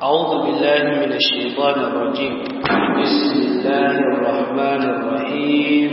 أعوذ بالله من الشيطان الرجيم بسم الله الرحمن الرحيم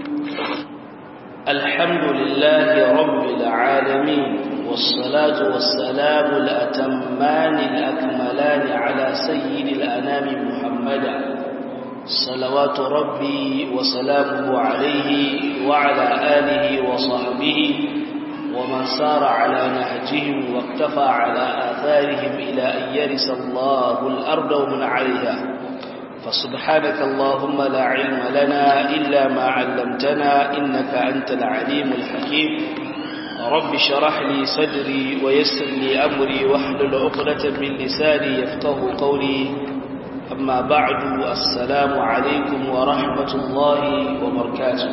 الحمد لله رب العالمين والصلاة والسلام الأتمان الأكملان على سيد الأنام محمدا صلوات ربي وسلامه عليه وعلى آله وصحبه ومن سار على نهجهم واقتفى على آثارهم إلى أن يرث الله الأرض ومن عليها فسبحانك اللهم لا علم لنا إلا ما علمتنا إنك أنت العليم الحكيم رب شرح لي صدري ويسر لي أمري واحلل عقدة من لساني يفقه قولي أما بعد السلام عليكم ورحمة الله وبركاته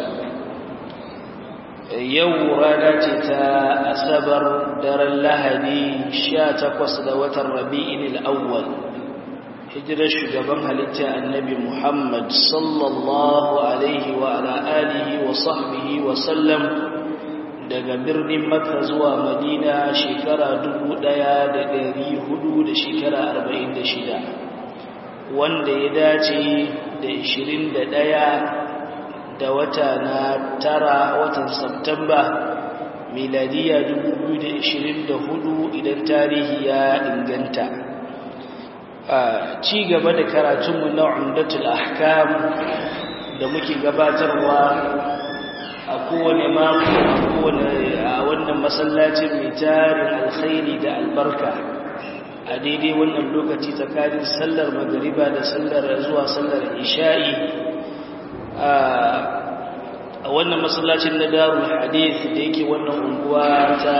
yau rana ce ta asabar daren lahadi sha takwas da watan rabi'in al'awwal hijirar shugaban halitta annabi muhammad sallallahu alaihi wa ala'alihi wa sahbihi wa sallam daga birnin makka zuwa madina shekara dubu ɗaya da ɗari hudu da shekara arba'in da shida wanda ya dace da ishirin da ɗaya da wata na tara watan Septamba miladiya 2024 idan tarihi ya inganta a ci gaba da karatunmu na umdatul ahkam da muke gabatarwa a kowane mako a kowane a wannan masallacin mai tarin alkhairi da albarka a daidai wannan lokaci tsakanin sallar magariba da sallar zuwa sallar isha'i a wannan masallacin na darul hadith da yake wannan unguwa ta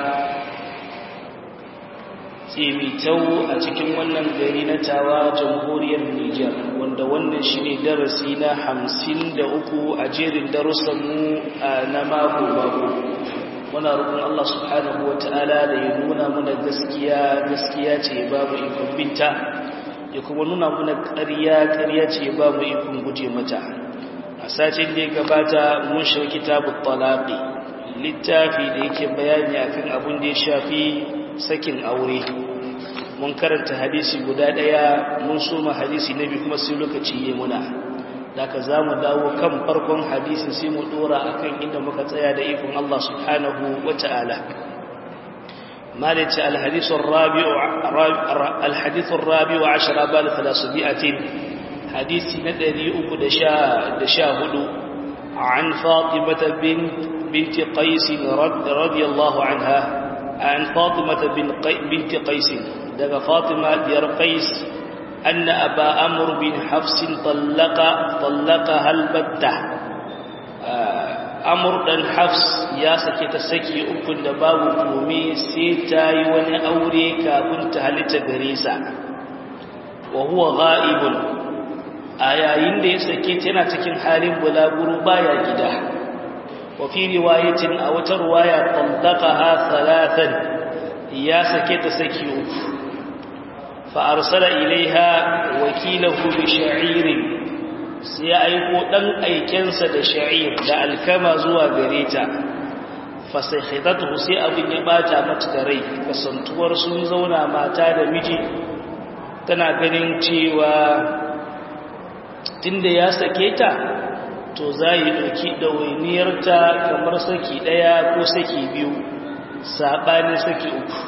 tsimitau a cikin wannan gari na tawa jamhuriyar Nijar wanda wannan shine darasi na hamsin da uku a jerin darussanmu na mako mako muna roƙon Allah subhanahu wata'ala da ya nuna mana gaskiya gaskiya ce babu ikon binta ya kuma nuna mana ƙarya ƙarya ce babu ikon guje mata a sacin da ya gabata mun shiga kitabut talaqi littafi da yake bayani akan abin da ya shafi sakin aure mun karanta hadisi guda daya mun soma hadisi na biyu kuma sai lokaci yayi muna daga zamu dawo kan farkon hadisin sai mu dora akan inda muka tsaya da ikon Allah subhanahu wataala مالك الحديث الرابع الحديث الرابع عشر بال ثلاثمائة حديث ندري أكو دشا دشا هدو عن فاطمة بنت بنت قيس رضي الله عنها عن فاطمة بنت قيس دغ فاطمة ديار قيس أن أبا أمر بن حفص طلق طلقها البتة أمر بن حفص يا سكت سكي أكن دباب قومي سيتاي وني أوري كابنت هلت غريسا وهو غائب a yayin da ya sake ta yana cikin halin bulaguro baya gida wa fi riwayatin a wata riwaya tallaqaha thalathan ya sake ta saki uku fa arsala ilaiha wakilahu bi sha'ir sai aiko dan aikensa da sha'ir da alkama zuwa gare ta fa sai khidatu sai abin ya bata mata da rai kasantuwar sun zauna mata da miji tana ganin cewa tunda ya sake ta to za yi ɗauki ɗawainiyarta kamar saki ɗaya ko saki biyu saɓanin saki uku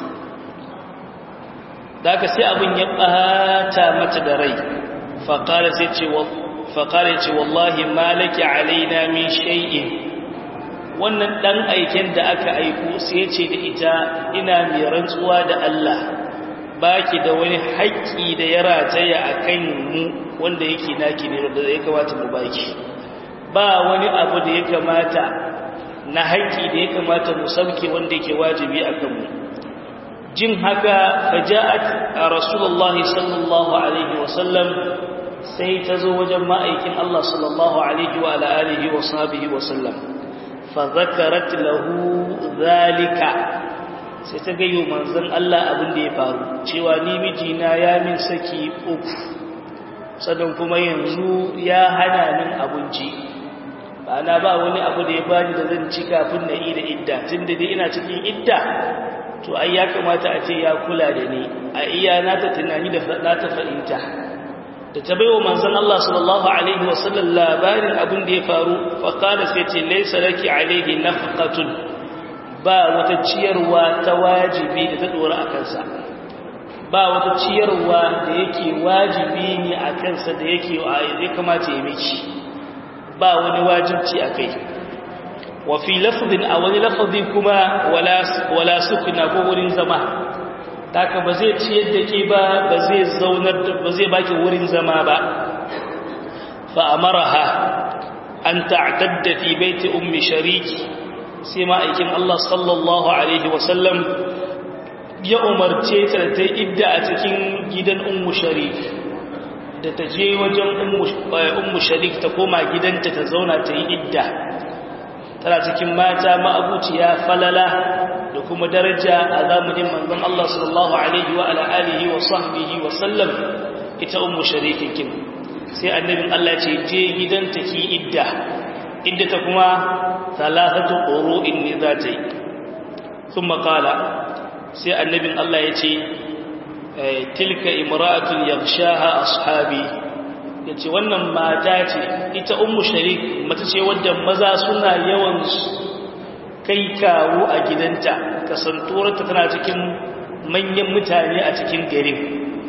da aka sai abin ya ɓata mata da rai faƙara ce wallahi malaki alaina min shay'in wannan ɗan aiken da aka aiku sai ce da ita ina mai rantsuwa da Allah baki da wani haƙƙi da ya rataya a kan mu wanda yake naki ne da ya kamata mu baki ba wani abu da ya kamata na haƙƙi da ya kamata mu sauke wanda yake wajibi a kanmu jin haka faja'at a rasulullah sallallahu alaihi wasallam sai ta zo wajen ma'aikin Allah sallallahu alaihi wa alihi wa sahbihi wasallam fa zakarat lahu zalika sai ta gayyo manzon Allah abin da ya faru cewa ni mijina ya min saki uku sannan kuma yanzu ya hana min abinci ba na ba wani abu da ya bani da zan ci kafin na yi da idda tun da dai ina cikin idda to ai ya kamata a ce ya kula da ni a iya na ta tunani da na ta fahimta da ta baiwa manzon Allah sallallahu alaihi wasallam labarin abin da ya faru fa qala sai ce laysa laki alaihi nafqatun ba wata ciyarwa ta wajibi da ta dora a kansa ba wata ciyarwa da yake wajibi ne a kansa da yake ya kamata ya miki ba wani wajibci a kai wa fi lafzin a wani lafazi kuma wala sukuna ko wurin zama taka ba zai ciyar da ke ba ba zai zaunar ba zai baki wurin zama ba fa amaraha an ta'tadda fi baiti ummi shariki sai ma'aikin Allah sallallahu alaihi wasallam ya umarce ta ta idda a cikin gidan ummu sharik da ta je wajen ummu sharik ta koma gidanta ta zauna ta yi idda tana cikin mata ma'abuciya falala da kuma daraja a zamanin manzon Allah sallallahu alaihi wa ala alihi wa sahbihi wa sallam ita ummu sharikin sai annabin Allah ce je gidanta ki idda idda ta kuma thalathatu qurun ne za ta yi thumma qala sai annabin Allah ya ce tilka imra'atun yaghshaha ashabi yace wannan mata ce ita ummu sharik mata ce wadda maza suna yawan kai kawo a gidanta kasantuwarta tana cikin manyan mutane a cikin garin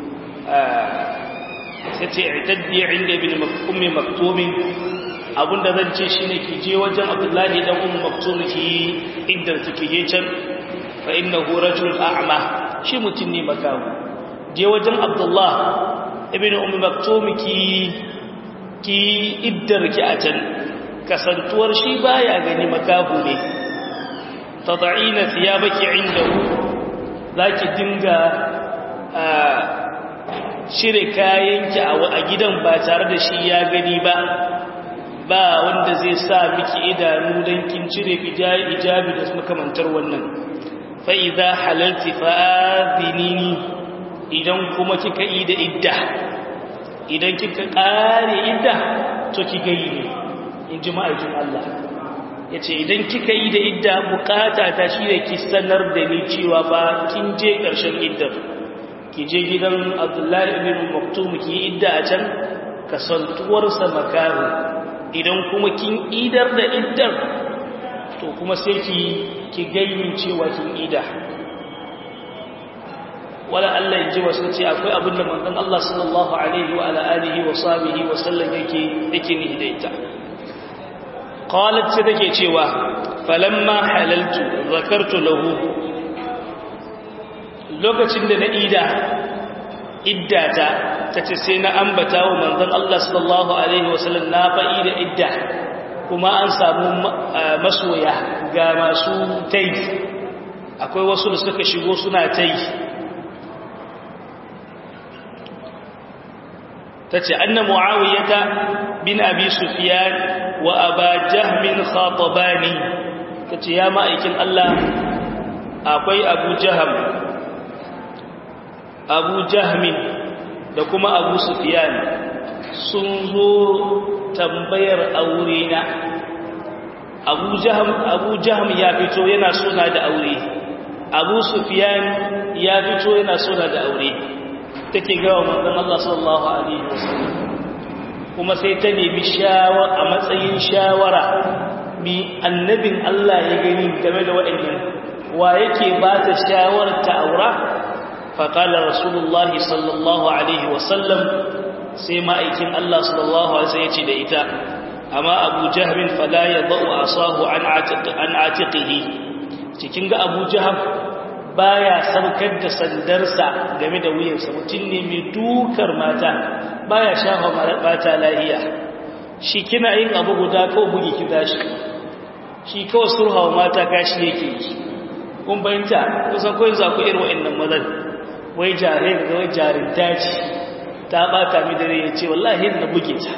sai ce i'taddi inda ibn ummi maktumin abinda zan ce shine ki je wajen abdullahi dan ummu maktum ki inda take je can fa innahu rajul a'ma shi mutum ne makamu je wajen abdullah ibn ummi maktum ki ki iddar ki a can kasantuwar shi baya gani makahu ne tad'ina thiyabaki indahu zaki dinga shire kayanki a gidan ba tare da shi ya gani ba ba wanda zai sa miki idanu don kin cire ijabi da makamantar wannan fa'iza halalti fa'adinini idan kuma kika yi da idda idan kika ƙare idda to kika yi ne in ji ma'aikin Allah ya ce idan kika yi da idda bukata ta shi da ki sanar da ni cewa ba kin je ƙarshen iddar ki je gidan abdullahi ibn maktum ki yi idda a can kasantuwarsa makaru idan kuma kin idar da iddar to kuma sai ki ki gaimin cewa kin ida wala Allah ya ji wasu ce akwai abin da manzon Allah sallallahu alaihi wa ala alihi wa sahbihi wa sallam yake yake ni da ita qalat sai take cewa falamma halaltu zakartu lahu lokacin da na ida iddata tace sai na ambata wa manzon Allah sallallahu alaihi wa sallam na fa'i da idda kuma an samu masoya ga masu tai akwai wasu da suka shigo suna tai tace anna muawiyata bin abi sufyan wa aba jahmin khatabani tace ya ma'aikin Allah akwai abu jaham abu jahmin da kuma abu sufyan sun zo tambayar aure na abu jaham abu jaham ya fito yana suna da aure abu sufyan ya fito yana suna da aure take gawa manzon Allah sallallahu alaihi wasallam kuma sai ta nemi shawara a matsayin shawara mi annabin Allah ya gani game da waɗannan wa yake ba ta shawarar ta aura fa qala rasulullahi sallallahu alaihi wasallam sai ma'aikin Allah sallallahu alaihi wasallam ya ce da ita amma Abu Jahl fala yadau asahu an atiq an atiqihi cikin ga Abu Jahl baya saukar da sandarsa game da wuyansa mutum ne mai dukar mata baya shafa mata lahiya shi kina yin abu guda kawai bugi ki tashi shi kawai surhawa mata kashi yake yi kun bayanta kusan kawai za ku irin wa'annan mazan wai jare da wai jarinta ce ta bata mi dare ya ce wallahi na buge ta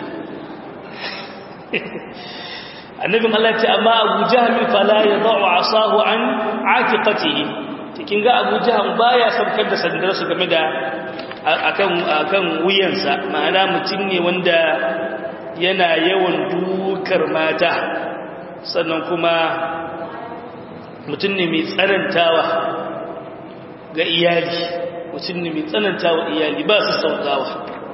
annabin Allah ce amma abu jahmi fala ya za'u asahu an atiqatihi cikin ga abu jahan baya saukar da sandarsa game da akan wuyansa ma'ana mutum ne wanda yana yawan dukar mata sannan kuma mutum ne mai tsanantawa ga iyali mutum ne mai tsananta wa iyali ba su sautawa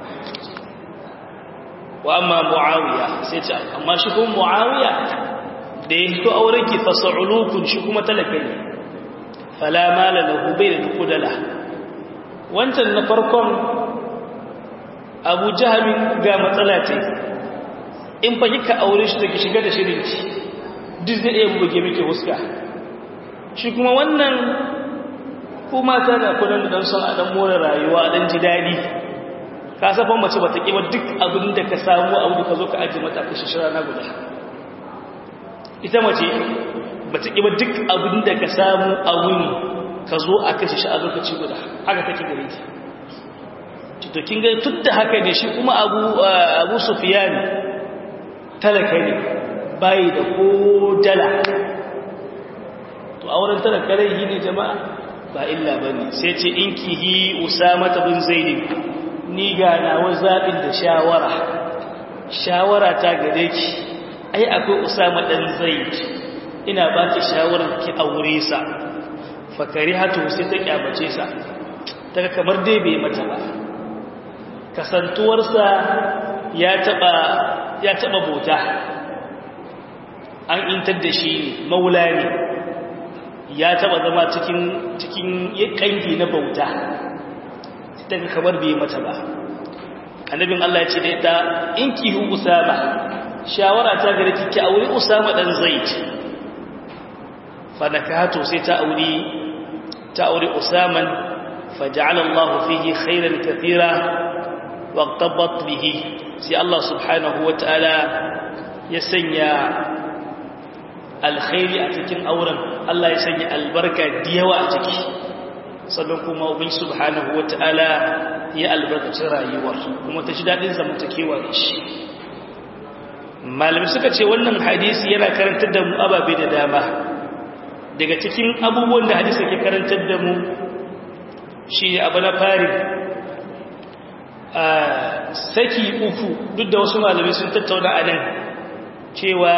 wa amma mu'awiya sai ce amma shi kuma mu'awiya da ya hito auren ki fasa'ulukun shi kuma talaka ne fala mala lahu bai da kudala wancan na farkon abu jahamin ga matsala ce in fa kika aure shi take shiga da shirinki duk zai iya buge miki huska shi kuma wannan kuma tana kudan da dan son a dan more rayuwa dan ji dadi ka safan mace bata kiba duk abin da ka samu abu da ka zo ka aje mata ka shishira na guda ita mace bata kiba duk abin da ka samu a wuni ka zo a kashe shi a lokaci guda haka take gare ki to kin ga tun da haka ne shi kuma abu abu sufyan talaka ne bai da ko dala to auren talaka rai ne jama'a ba illa bane sai ce inkihi usama bin zaid ni ga nawa zabin da shawara shawara ta gare ki ai akwai usama dan zaid ina baki shawarar ki aure sa fakarihatu sai ta kyamace sa ta kamar dai bai mata ba kasantuwarsa ya taba ya taba bauta an intar da shi maula ne ya taba zama cikin cikin kangi na bauta daga kamar bai mata ba annabin Allah ya ce da ita in ki hu usama shawara ta gare ki ki aure usama dan zaid fa nakato sai ta aure ta aure usaman faja'ala Allah fihi khairan kathira waqtabat bihi sai Allah subhanahu wataala ya sanya alkhairi a cikin auren Allah ya sanya albarka da yawa a ciki sannan kuma ubin subhanahu wataala ya albarkaci rayuwar kuma ta ji dadin zamantakewa da shi malami suka ce wannan hadisi yana karantar da mu ababe da dama daga cikin abubuwan da hadisi ke karantar da mu shi abu na fari saki uku duk da wasu malamai sun tattauna a nan cewa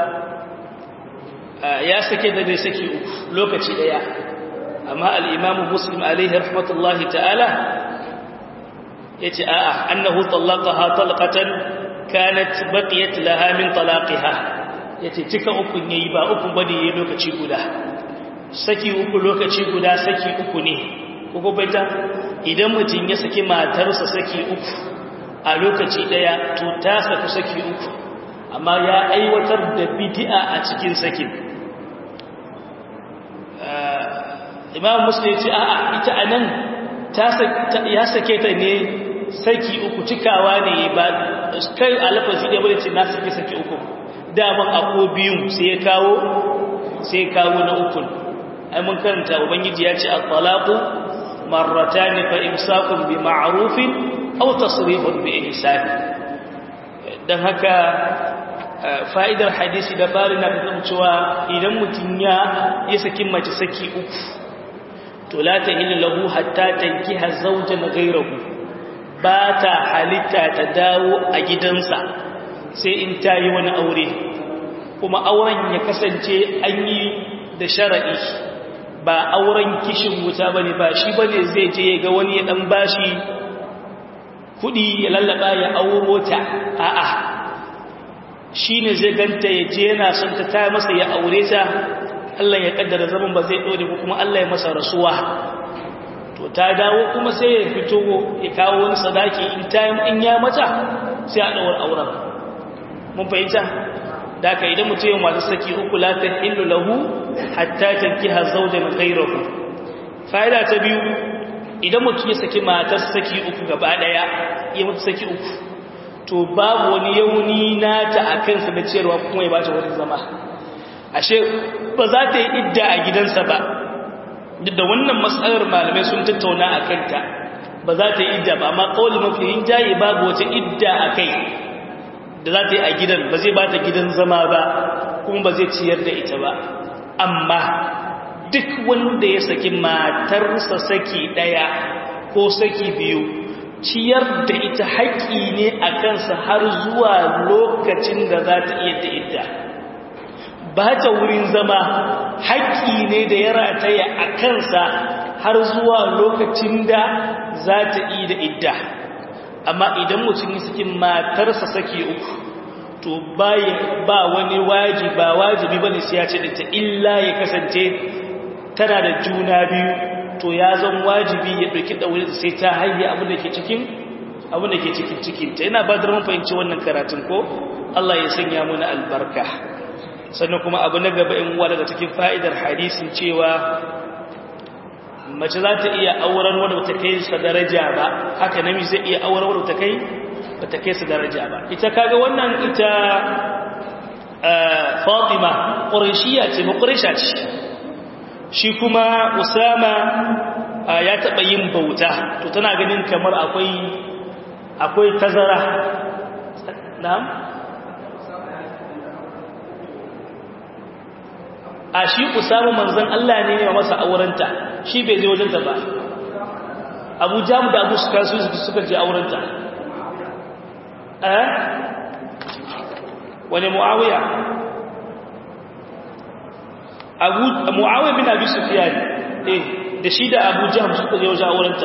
ya sake da dai saki uku lokaci daya amma al'imamu muslim alaihi rahmatullahi ta'ala ya ce a'a annahu tallaka ha talqatan kanat baqiyat laha min talaqiha yace cika uku yayi ba uku bane yayi lokaci guda saki uku lokaci guda saki uku ne kuku baita idan mutum ya saki matarsa saki uku a lokaci daya to ta saku saki uku amma ya aiwatar da bid'a a cikin sakin imam muslim ce a'a ita anan ta ya sake ta ne saki uku cikawa ne ba kai alafazi da bane ce na saki saki uku daman ako biyun sai ya kawo sai ya kawo na ukun ai mun karanta ubangiji ya ce at-talaqu marratan fa imsakun bi ma'rufin aw tasrihun bi ihsan dan haka fa'idar hadisi da bari na da cewa idan mutun ya ya saki mace saki uku to la tahillu lahu hatta tankiha zawjan ghayrahu ba ta halitta ta dawo a gidansa sai in ta yi wani aure kuma auren ya kasance an yi da shara'i ba auren kishin wuta ba ne ba shi ba ne zai je ga wani ya ɗan bashi kuɗi ya lallaba ya auro ta a'a shi ne zai ganta ya je yana son ta ta masa ya aure ta Allah ya kaddara zaman ba zai ɗore ko kuma Allah ya masa rasuwa to ta dawo kuma sai ya fito ya kawo wani sadaki in ta in ya mata sai a ɗaura auren mun fahimta da ka idan mutum yau masu saki uku la ta illu lahu hatta tankiha zawjan ghayrahu fa'ida ta biyu idan mutum ya saki matar saki uku gaba daya ya mutu saki uku to babu wani yauni nata a kansa da ciyarwa kuma ya bata wani zama ashe ba za ta yi idda a gidansa ba duk da wannan matsalar malamai sun tattauna a kanta ba za ta yi idda ba amma kawai mafi rinjaye babu wata idda a kai da za ta yi a gidan ba zai ba ta gidan zama ba kuma ba zai ciyar da ita ba amma duk wanda ya saki matarsa saki ɗaya ko saki biyu ciyar da ita haƙƙi ne a kansa har zuwa lokacin da za ta iya da ita ba ta wurin zama haƙƙi ne da ya rataya a kansa har zuwa lokacin da za ta yi da idda amma idan mutum yi sakin matarsa saki uku to ba wani wajibi ba wajibi ba ne sai ya ce da ta illa ya kasance tana da juna biyu to ya zan wajibi ya ɗauki ɗaure sai ta haihe abin da ke cikin abin da ke cikin cikinta yana ba da mun fahimci wannan karatun ko Allah ya sanya muna albarka sannan kuma abu na gaba in uwa daga cikin fa'idar hadisin cewa mace za ta iya auren wadda ba ta kai sa daraja ba haka namiji zai iya auren wadda ta kai ba ta kai sa daraja ba ita kaga wannan ita fatima ƙurishiya ce ba ƙurisha ce shi kuma usama ya taɓa yin bauta to tana ganin kamar akwai akwai tazara na'am a shi usama manzon Allah ne ne masa aurenta shi bai je wajenta ba Abu Jam da Abu Sufyan su suka je aurenta eh wani Muawiya Abu Muawiya bin Abi Sufyan eh da shi da Abu Jahm suka je wajen aurenta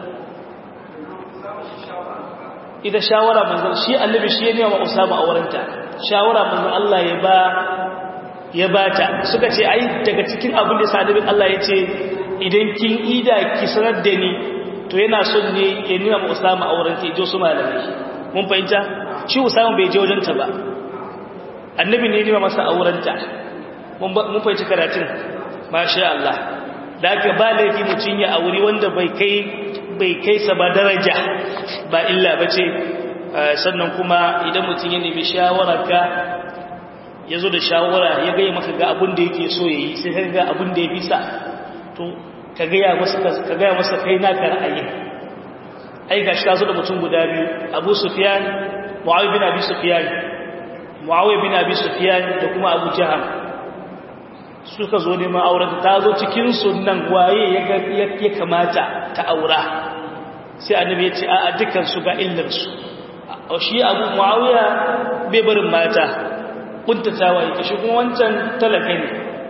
ida shawara manzon shi annabi shi ne wa Usama aurenta shawara manzon Allah ya ba ya bata suka ce ai daga cikin abin da sadibin Allah ya ce idan kin ida ki sanar da ni to yana son ne ya nuna ma Usama auren ta jo su malamai mun fahimta shi Usama bai je wajen ta ba annabi ne ya nuna masa auren ta mun mun fahimci karatun masha Allah da ka ba laifi mutun ya auri wanda bai kai bai kai sa ba daraja ba illa bace sannan kuma idan mutun ya nemi shawararka ya zo da shawara ya gaya maka ga abin da yake so ya yi sai ka ga abin da ya bisa to ka gaya masa kai naka ra'ayi ai ga shi ka zo da mutum guda biyu abu sufiyan mu'awai bin abi sufiyan mu'awai bin abi sufiyan da kuma abu jaham suka zo neman auren ta zo cikin sunan waye ya kamata ta aura sai annabi ya ce a dukkan su ga illarsu shi abu mu'awiya bai barin mata kuntatawa yake shi kuma wancan talaka ne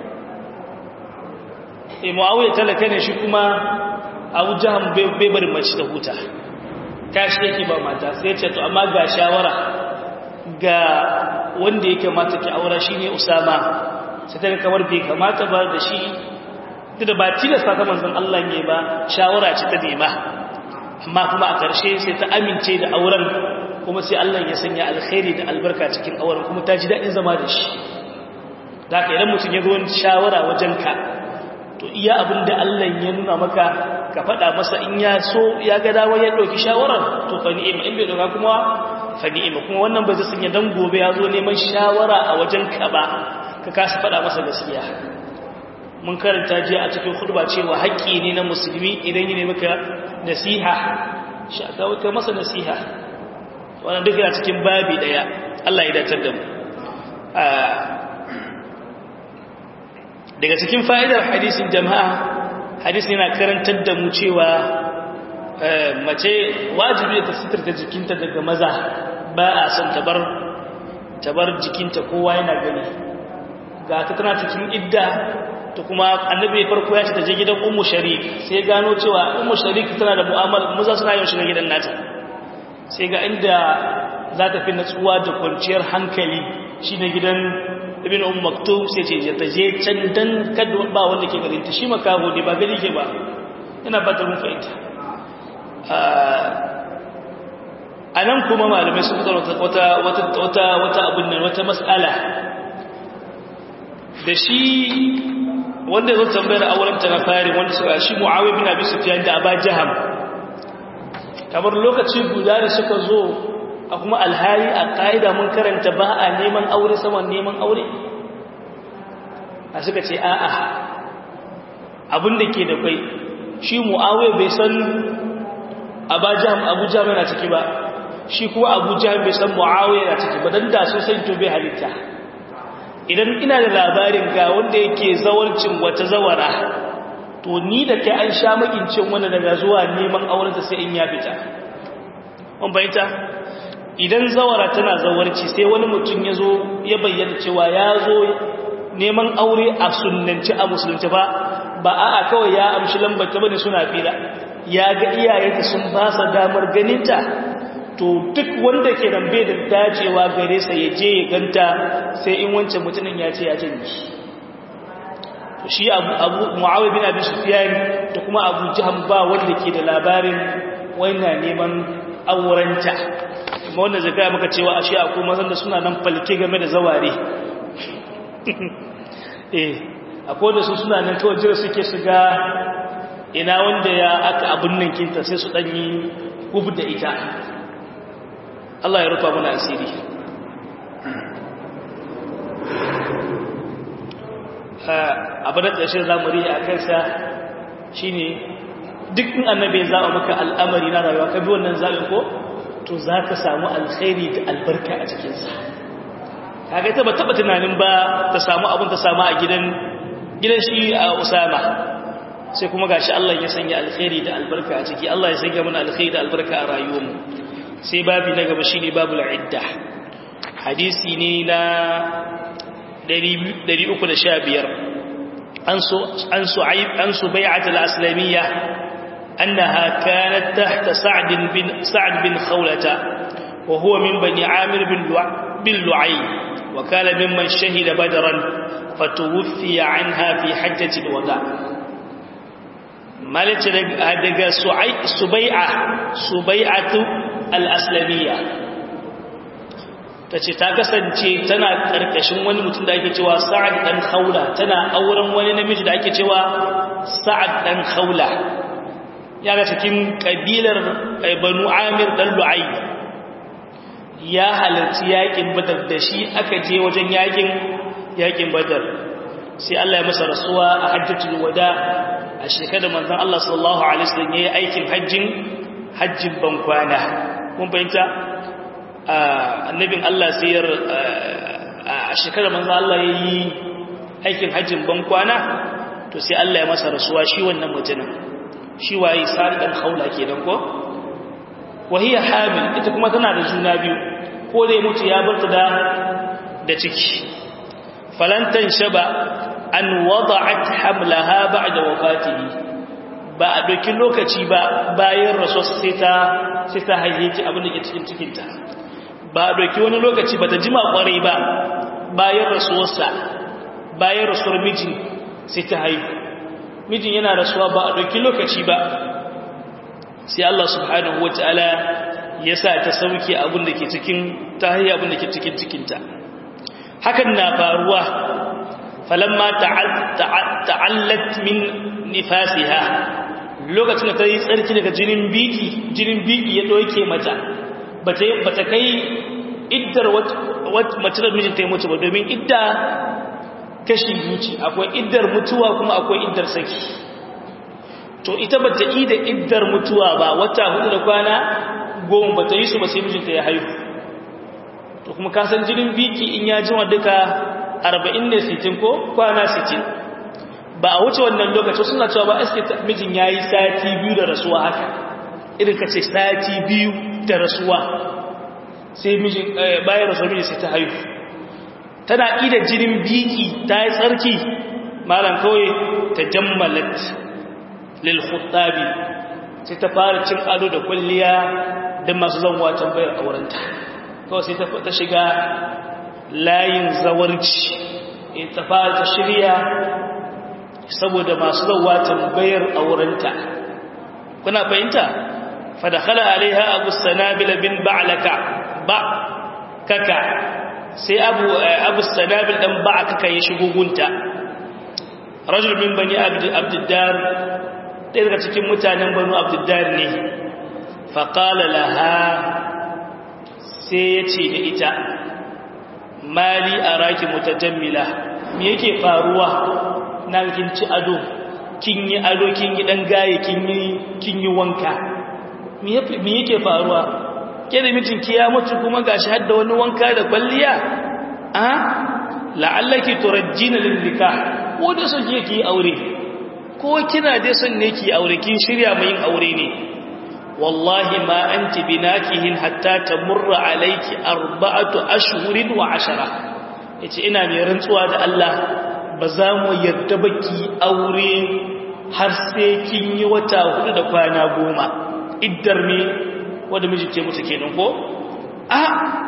e muawiya talaka ne shi kuma abu jaham bai bari mace ta huta tashi yake ba mata sai ce to amma ga shawara ga wanda yake mata ki aura shine usama sai ta kamar bai kamata ba da shi da ba tilasta ta manzon Allah ne ba shawara ce ta nema amma kuma a ƙarshe sai ta amince da auren kuma sai Allah ya sanya alkhairi da albarka cikin auren kuma ta ji daɗin zama da shi da ka idan mutum ya zo shawara wajen ka to iya abin da Allah ya nuna maka ka faɗa masa in ya so ya ga dawo ya ɗauki shawarar to fa ni'ima in bai ɗauka kuma fa ni'ima kuma wannan ba zai sanya dan gobe ya zo neman shawara a wajen ka ba ka kasa faɗa masa gaskiya mun karanta jiya a cikin khutba cewa haƙƙi ne na musulmi idan yi ne maka nasiha shaka wata masa nasiha wannan duk yana cikin babi daya Allah ya dacar da mu daga cikin fa'idar hadisin jama'a hadisin yana karantar da mu cewa mace wajibi ta sitarta jikinta daga maza ba a son tabar tabar jikinta kowa yana gani ga ta tana cikin idda to kuma annabi farko ya ce ta je gidan ummu sharik sai gano cewa ummu sharik tana da mu'amala maza suna yin shi na gidan nata sai ga inda za ta fi natsuwa da kwanciyar hankali shi na gidan ibn um maktum sai ce ta je can dan kada ba wanda ke garinta shi makaho ne ba gari ke ba ina ba ta mun fahimta a nan kuma malamai sun fitar wata wata wata abin nan wata mas'ala da shi wanda ya zo tambayar auren ta na fari wanda suka shi mu'awiyah bin abi sufyan da aba jaham kamar lokaci guda da suka zo a kuma alhali a ƙa'ida mun karanta ba a neman aure saman neman aure a suka ce a'a abinda ke da kwai shi mu'awai bai san abu jami na ciki ba shi kuma abu jami bai san mu'awai na ciki ba don da sun san to bai halitta idan ina da labarin ga wanda yake zawarcin wata zawara to ni da kai an sha makincin wanda daga zuwa neman aurenta sai in ya fita an bayyanta idan zawara tana zawarci sai wani mutum ya zo ya bayyana cewa ya zo neman aure a sunnanci a musulunci ba ba a'a kawai ya amshi lambar ta bane suna fira ya ga iyayenta sun ba sa damar ganinta to duk wanda ke nan bai da dacewa gare sa ya je ya ganta sai in wancan mutumin ya ce ya janye to shi abu abu muawiya bin abi sufyan da kuma abu jahm ba wanda ke da labarin wannan neman aurenta kuma wanda zai gaya maka cewa ashe akwai mazan da suna nan falke game da zaware eh akwai da su suna nan kawai jira suke su ga ina wanda ya aka abin nan kinta sai su danyi gub da ita Allah ya rufa mana asiri abu da ƙarshen zamuri a kansa shine duk in annabi ya zaɓa maka al'amari na rayuwa ka bi wannan zaɓin ko to za ka samu alkhairi da albarka a cikinsa kaga ita ba taɓa tunanin ba ta samu abin ta samu a gidan gidan shi a usama sai kuma gashi Allah ya sanya alkhairi da albarka a ciki Allah ya sanya mana alkhairi da albarka a rayuwarmu sai babi na gaba shine babul idda hadisi ne na 315 an su an su'aib an subai'at al-aslamiyya annaha kanat tahta sa'd bin sa'd bin khawlata wa huwa min bani amir bin bin lu'ay wa kana mimman shahida badran fatuwfiya anha fi hajjati al-wada' malace daga subai'a subai'atu al-aslamiyya tace ta kasance tana karkashin wani mutum da ake cewa sa'ad dan khawla tana auren wani namiji da ake cewa sa'ad dan khawla ya ga cikin kabilar banu amir dan lu'ay ya halarci yakin badar da shi aka je wajen yakin yakin badar sai Allah ya masa rasuwa a hajjatul wada a shekarar manzon Allah sallallahu alaihi wasallam yayi aikin hajjin hajjin bankwana mun fahimta annabin Allah sai yar a shekarar manzon Allah yayi aikin hajjin bankwana to sai Allah ya masa rasuwa shi wannan mutumin shi waye sari dan haula kenan ko wahiya hamil ita kuma tana da juna biyu ko dai mutu ya barta da da ciki falantan shaba an wada'at hamlaha ba'da wafatihi ba a doki lokaci ba bayan rasuwa sai ta sai ta haife abin da ke cikin cikinta ba a doki wani lokaci ba ta jima kwarai ba bayan rasuwarsa bayan rasuwar mijin sai ta haihu mijin yana rasuwa ba a doki lokaci ba sai Allah subhanahu wataala ya sa ta sauke abin da ke cikin ta haihu abin da ke cikin cikinta hakan na faruwa falamma ta'allat min nifasiha lokacin da ta yi tsarki daga jinin biki jinin biki ya doke mata bata bata kai iddar mace da mijinta ya mutu ba domin idda kashi biyu akwai iddar mutuwa kuma akwai iddar saki to ita bata yi da iddar mutuwa ba wata hudu da kwana goma bata yi su ba sai mijinta ya haihu to kuma ka san jinin biki in ya jima duka arba'in ne sitin ko kwana sitin ba a wuce wannan lokaci suna cewa ba aske mijin ya yi sati biyu da rasuwa haka irin ka ce sati biyu da rasuwa sai mijin bayan rasuwa mijin sai ta haihu tana ida jinin biki ta yi tsarki malam kawai ta jammalat lil khuttabi sai ta fara cin ado da kwalliya don masu zanwa tambayar aurenta kawai sai ta shiga layin zawarci ta fara ta shirya saboda masu zauwa tambayar aurenta kuna fahimta fadakhala alaiha abu sanabil bin ba'laka ba kaka sai abu abu sanabil dan ba'kaka ya shigo gunta rajul min bani abdiddar ɗaya daga cikin mutanen banu abdiddar ne faqala laha sai ya ce da ita mali araki mutajammila me yake faruwa na kin ci ado kin yi ado kin yi dan gaye kin yi kin yi wanka me yake faruwa ke da mijinki ya mutu kuma gashi hadda wani wanka da kwalliya a la'allaki turajjina lil nikah ko da so ki aure ko kina dai son ne ki aure kin shirya mai yin aure ne wallahi ma anti binakihin hatta tamurra alayki arba'atu ashhurin wa ashara yace ina mai rantsuwa da Allah ba za mu yarda baki aure har sai kin yi wata hudu da kwana goma iddar ne wadda miji ke mutu kenan ko a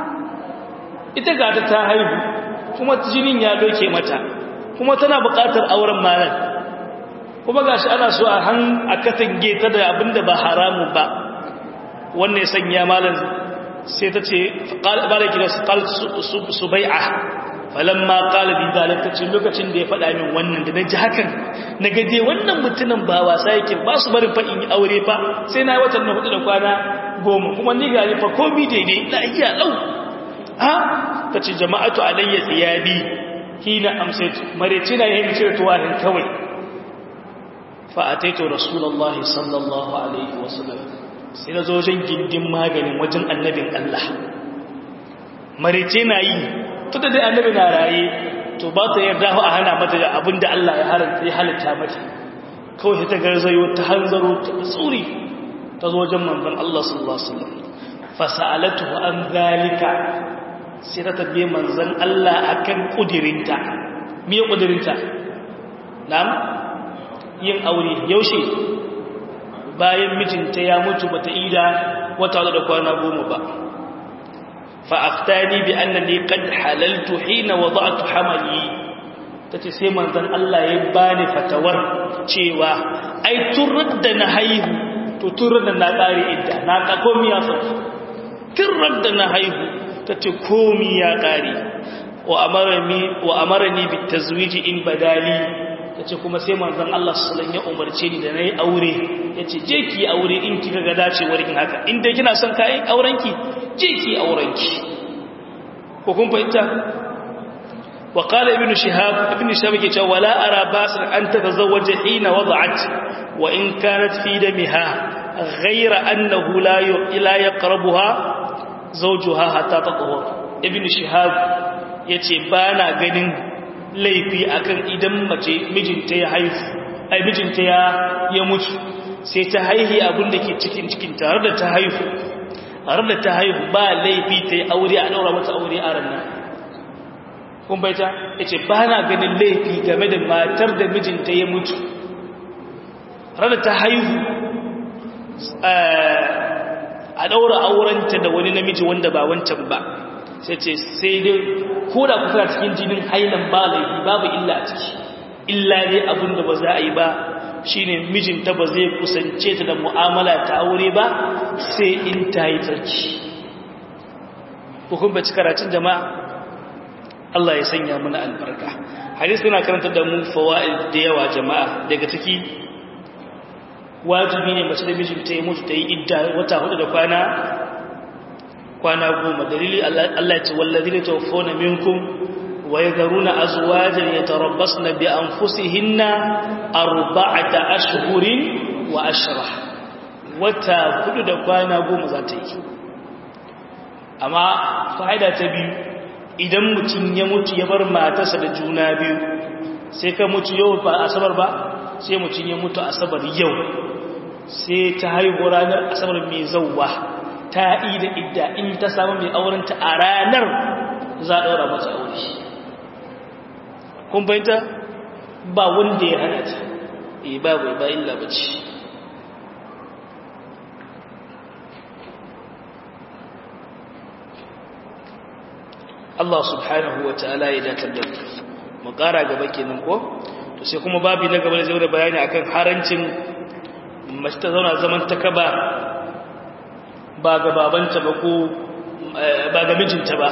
ita gata ta haihu kuma jinin ya doke mata kuma tana buƙatar auren malar kuma gashi ana so a han a katange ta da abinda ba haramu ba wannan ya sanya malar sai ta ce balaki da su bai'a falamma qala bi zalika ce lokacin da ya faɗa min wannan da naji hakan na gaje wannan mutumin ba wasa yake ba su barin fa in yi aure fa sai na watan na hudu da kwana goma kuma ni ga fa komi daidai la iya lau ha tace jama'atu alayya thiyabi hina amsaytu mareci na yin cire tuwahin kawai fa ataitu rasulullahi sallallahu alaihi wasallam sai na zo wajen gindin maganin wajen annabin Allah mareci na yi tunda dai annabi na raye to ba ta yarda a hana mata da abin da Allah ya halitta mata kawai ta garzayo ta hanzaro ta tsuri ta zo wajen manzon Allah sallallahu alaihi wasallam fasalatu an zalika sai ta tabbe manzon Allah akan kudirinta me kudirinta na'am yin aure yaushe bayan mijinta ya mutu bata ida wata da kwana goma ba فأفتاني بأنني قد حللت حين وضعت حملي tace sai manzon Allah ya bani fatawar cewa ai turrar da na haihu to turrar da na kare idda na ka komi ya sauki turrar da na haihu tace komi ya kare wa amarani wa amarani bit tazwiji in badali tace kuma sai manzon Allah sallallahu alaihi wasallam ya umarce ni da nayi aure yace je ki aure in kika ga dacewar kin haka in dai kina son kai aurenki je ki aurenki ko kun fahimta wa qala ibnu shihab ibnu shihab yake cewa wala ara basir an tatazawwaja hina wada'at wa in kanat fi damiha ghayra annahu la la yaqrabuha zawjuha hatta tatahur ibnu shihab yace bana ganin laifi akan idan mace mijinta ya haifu ai mijinta ya ya mutu sai ta haihi abin da ke cikin cikin tare da ta haihu har da ta haihu ba laifi ta yi aure a ɗaura mata aure a ranar kun baita ya ce ba na ganin laifi game da matar da mijinta ya mutu har da ta haihu a ɗaura aurenta da wani namiji wanda ba wancan ba sai ce sai dai ko da kusa cikin jinin hailan ba laifi babu illa a ciki illa dai abin da ba za a yi ba shine mijinta ba zai kusance ta da mu'amala ta aure ba sai in ta yi tsarki hukun baci karatun jama'a Allah ya sanya muna albarka hadis suna karanta da mu fawaid da yawa jama'a daga ciki wajibi ne mace da mijinta ya mutu ta yi idda wata hudu da kwana kwana goma dalili Allah ya ce wallazina tawaffawna minkum ويذرون أزواجا يتربصن بأنفسهن أربعة أشهر وأشرة wata hudu da kwana goma za ta yi amma fa'ida ta biyu idan mutum ya mutu ya bar matarsa da juna biyu sai ka mutu yau ba asabar ba sai mutum ya mutu asabar yau sai ta haihu ranar asabar mai zauwa ta yi da idda in ta samu mai aurenta a ranar za a ɗaura mata aure kun fahimta ba wanda ya hana ta e babu ba illa bace Allah subhanahu wa ta'ala ya datar da mu ƙara gaba kenan ko to sai kuma babi na gaba da zai da bayani akan harancin mace ta zauna zaman ta kaba ba ga babanta ba ko ba ga mijinta ba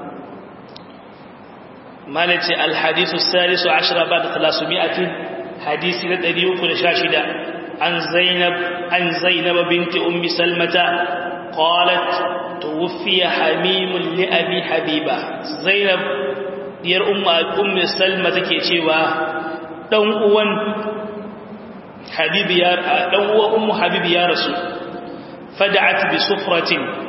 مالتي الحديث الثالث عشر بعد ثلاثمائة حديث لدريو كل شاشدة عن زينب عن زينب بنت أم سلمة قالت توفي حميم لأبي حبيبة زينب دير أم أم سلمة كيشيوا دون أون حبيب يا دون أم حبيب يا رسول فدعت بسفرة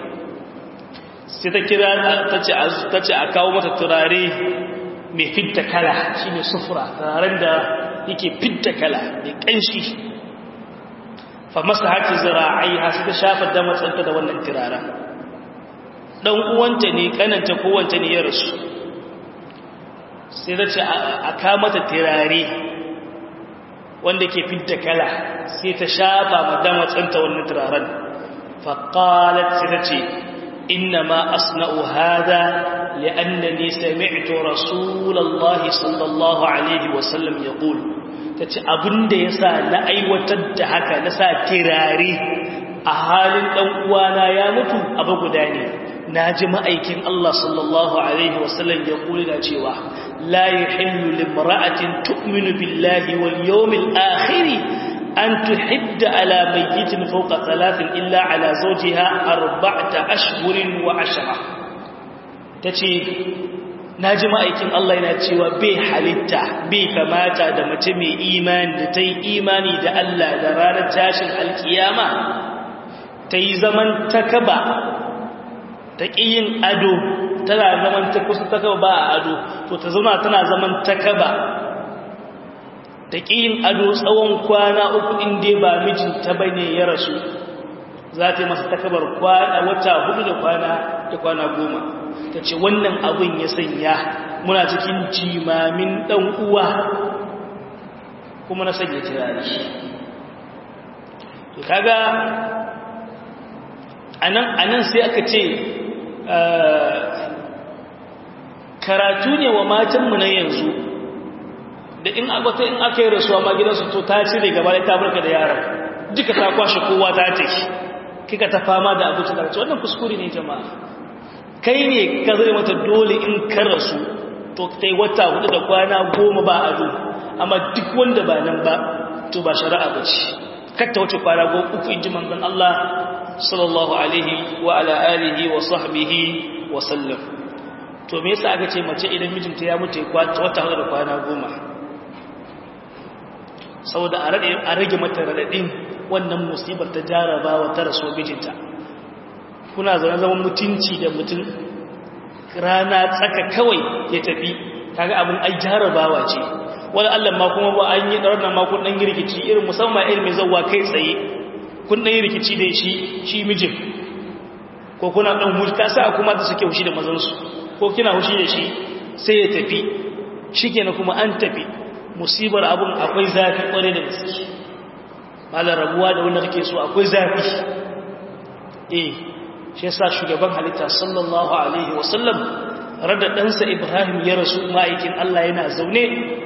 ستكرا تتي أكاو متتراري mai fidda kala shi ne sufura turaren da yake fidda kala mai ƙanshi fa masa haki zira'ai hasu ta shafa da matsanta da wannan turaren ɗan uwanta ne ƙananta kowanta ne ya rasu sai da ce a kamata turare wanda ke fidda kala sai ta shafa madama tsanta wannan turaren faqalat sai ta ce inna ma asna'u hada li'annani sami'tu rasulullahi sallallahu alaihi wasallam yaqul tace abinda yasa na aiwatar da haka na sa tirare a halin dan uwana ya mutu abu guda ne naji ma'aikin Allah sallallahu alaihi wasallam ya kula da cewa la yuhillu limra'atin tu'minu billahi wal yawmil akhir an tuhidda ala mayyitin fawqa thalathin illa ala zawjiha arba'ata ashhurin wa ashra tace naji ma'aikin Allah yana cewa bai halitta bai kamata da mace mai imani da ta yi imani da Allah da ranar tashin alkiyama ta yi zaman takaba ta yin ado tana zaman ta kusa takaba ba a ado to ta zauna tana zaman takaba ta yin ado tsawon kwana uku inda ba mijinta ba ne ya rasu za ta yi masa takabar kwana wata hudu da kwana da kwana goma ta ce wannan abin ya sanya muna cikin jimamin ɗan uwa kuma na sanya turare to kaga anan sai aka ce karatu ne wa matanmu na yanzu da in akwata in aka yi rasuwa ma gidansu to ta cire gaba da tabarka da yaran duka ta kwashe kowa ta ce kika ta fama da abuci da rasu wannan kuskure ne jama'a kai ne ka zai mata dole in ka rasu to ta yi wata hudu da kwana goma ba ado amma duk wanda ba nan ba to ba shari'a ba ce katta wuce kwana goma uku in ji manzon Allah sallallahu alaihi wa ala alihi wa sahbihi wa sallam to me yasa aka ce mace idan mijinta ya mutu wata hudu da kwana goma saboda a rage mata radadin wannan musibar ta jarabawa ta rasuwar mijinta kuna zaune zaman mutunci da mutum rana tsaka kawai ya tafi kaga abin ai jarabawa ce wani allah ma kuma ba an yi ɗarar ma kun ɗan yi rikici irin musamman irin mai zauwa kai tsaye kun ɗan yi rikici da shi shi mijin ko kuna ɗan hushi ta sa kuma da suke hushi da mazansu ko kina hushi da shi sai ya tafi shi kenan kuma an tafi musibar abin akwai zafi ƙware da gaske malar rabuwa da wanda kake so akwai zafi eh shi yasa shugaban halitta sallallahu alaihi wasallam rada ɗansa ibrahim ya rasu ma'aikin allah yana zaune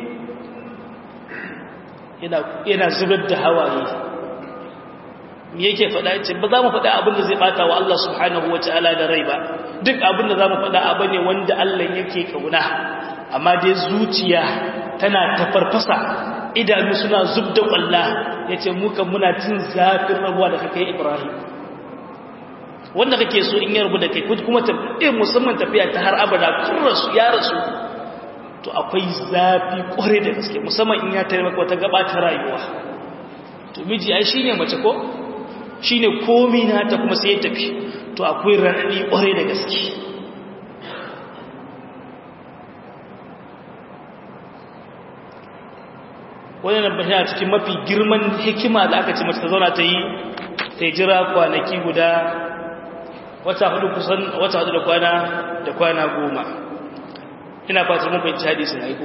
yana zubar da hawaye me yake faɗa ce ba za mu faɗa abin da zai ɓata wa allah subhanahu wa ta'ala da rai ba duk abin da za mu faɗa abu ne wanda allah yake kauna amma dai zuciya tana tafarfasa idanu suna zub da ƙwalla ya ce muka muna cin zafin rabuwa da kakai ibrahim wanda kake so in ya rabu da kai kuma tafiye musamman tafiya ta har abada kun rasu ya rasu to akwai zafi ƙware da gaske musamman in ya tare maka wata gaba ta rayuwa to miji ai shine mace ko shine komi na ta kuma sai ya tafi to akwai raɗaɗi ƙware da gaske wannan bashi a cikin mafi girman hikima da aka ce mace ta zauna ta yi ta yi jira kwanaki guda wata hudu kusan wata hudu da kwana da kwana goma ina fata mun fahimci hadisin aiko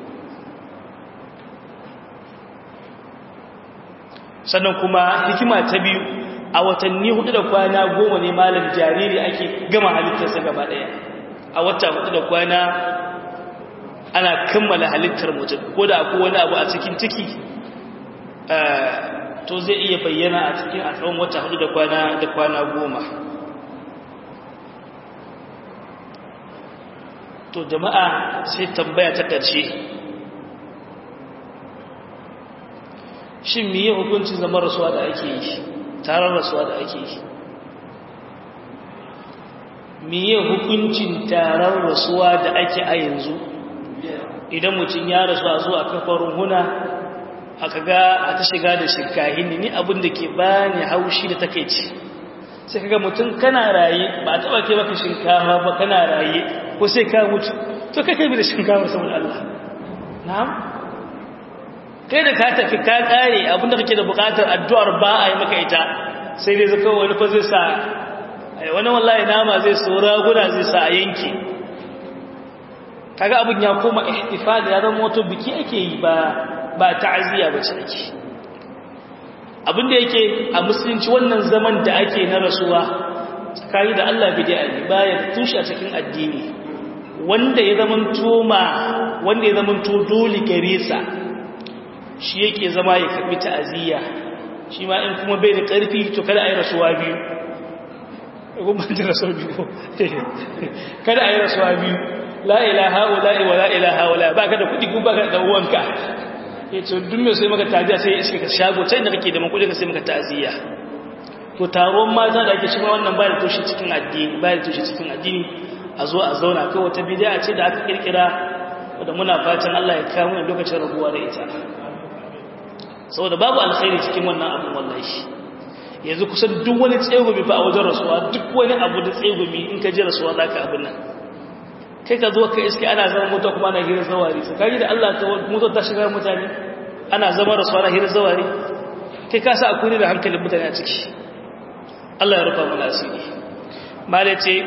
sannan kuma hikima ta biyu a watanni hudu da kwana goma ne malam jariri ake gama halittarsa gaba daya a wata hudu da kwana ana kammala halittar mutum ko da akwai wani abu a cikin ciki to zai iya bayyana a cikin a tsawon wata hudu da kwana da kwana goma to jama'a sai tambaya ta ƙarshe shin miye hukuncin zama rasuwa da ake yi taron rasuwa da ake yi miye hukuncin taron rasuwa da ake a yanzu idan mutum ya rasu a zuwa kafarin huna aka ga a ta shiga da shirkahin ni abin da ke bani haushi da takeici sai kaga mutum kana raye ba a taba kai maka shinkafa ba kana raye ko sai ka mutu to kai kai bi da shinkafa saboda Allah na'am kai da ka tafi ka kare abin da kake da bukatar addu'ar ba a yi maka ita sai dai zaka wani fa zai sa wani wallahi nama zai so raguna zai sa a yanke kaga abin ya koma ihtifal ya zama wato biki ake yi ba ba ta'aziyya ba ce ake abinda yake a musulunci wannan zaman da ake na rasuwa tsakani da Allah bid'a ne baya tushe a cikin addini wanda ya zaman toma wanda ya zaman to dole gare sa shi yake zama ya karbi ta'aziyya shi ma in kuma bai da karfi to kada a yi rasuwa biyu gumbanci rasuwa biyu kada a yi rasuwa biyu la ilaha ula'i wa la ilaha ula ba ka da kudi ko ba ka da uwanka ya ce duk mai sai maka taziya sai iske ka shago can da kake da makudi ka sai maka taziya to taron mata da ake shiga wannan ba da toshe cikin addini ba da toshe cikin addini a zo a zauna kai wata bidiya ce da aka kirkira da muna fatan Allah ya kawo mu lokacin rabuwa da ita saboda babu alkhairi cikin wannan abun wallahi yanzu kusan duk wani tsegumi fa a wajen rasuwa duk wani abu da tsegumi in ka ji rasuwa zaka abin nan kai ka zo ka iske ana zama mota kuma ana hirar zawari tsakani da Allah ta motar ta shiga mutane ana zama rasuwa na hirar zawari kai ka sa akwai da hankalin mutane a ciki Allah ya rufa mana asiri mala ce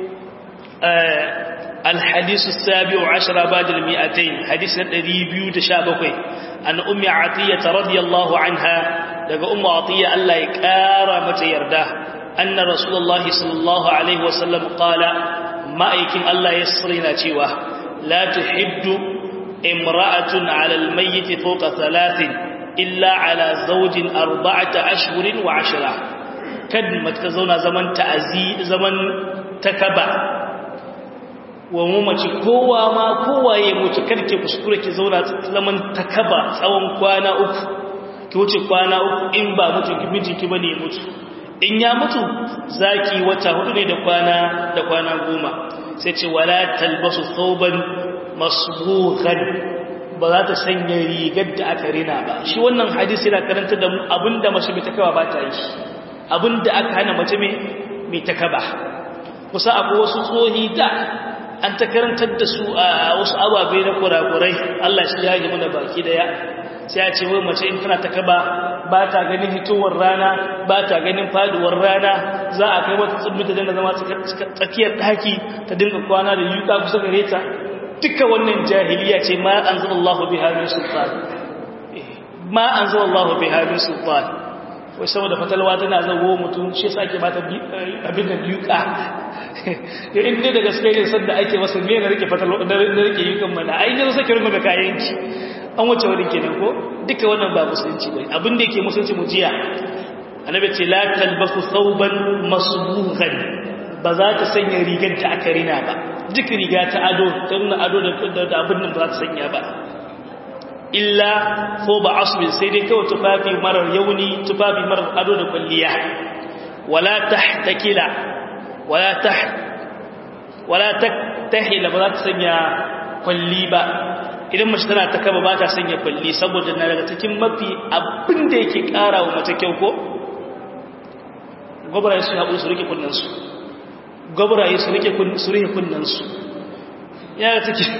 الحديث السابع عشر بعد المئتين حديث الذي شابكي أن أم عطية رضي الله عنها لقى أم عطية ألا يكارى متى يرده أن رسول الله صلى الله عليه وسلم قال ma'aikin Allah ya sirina cewa la tuhiddu imra'atun 'ala al-mayyit fawqa thalathin illa 'ala zawjin arba'ata ashhurin wa 'ashra kad mata zauna zaman ta'azi zaman takaba wa mu mace kowa ma kowa ya mutu kada ke kuskure ki zauna zaman takaba tsawon kwana uku ki wuce kwana uku in ba mutu ki mijinki bane mutu in ya mutu zaki wata hudu ne da kwana da kwana goma sai ce wala talbasu thawban masbuhan ba za ta sanya rigar da aka rina ba shi wannan hadisi yana karanta da mu abinda mace mai takawa ba ta yi abinda aka hana mace mai takaba kusa abu wasu tsohi da an ta karantar da su a wasu ababe na kurakurai Allah shi ya yi mana baki daya sai a ce wai mace in tana takaba ba ta ganin hitowar rana ba ta ganin faduwar rana za a kai wata tsibbi ta dinga zama tsakiyar daki ta dinga kwana da yuka kusa gare ta duka wannan jahiliya ce ma anzalallahu biha min sultan ma anzalallahu biha min sultan wai saboda fatalwa tana zago mutum shi yasa ake bata abin da yuka ya inda da gaske ne sanda ake masa me na rike fatalwa da rike yukan mana ai ne sake rubuta kayanki an wuce wurin kenan ko duka wannan ba musulunci bane abin da yake musulunci mu jiya annabi ce la talbasu thawban masbuhan ba za ta sanya rigar da aka rina ba duk riga ta ado ta nuna ado da da abin nan ba za ta sanya ba illa ko ba asbin sai dai kawai tufafi marar yauni tufafi marar ado da kwalliya wala tahtakila wala tah wala tahtahila ba za ta sanya kwalli ba idan mace tana ta kaba ba ta sanya kwalli saboda na daga cikin mafi abin da yake ƙara wa mace kyau ko gwabaraye su haɓu su rike kunnansu gwabaraye su rike kunnansu ya ga take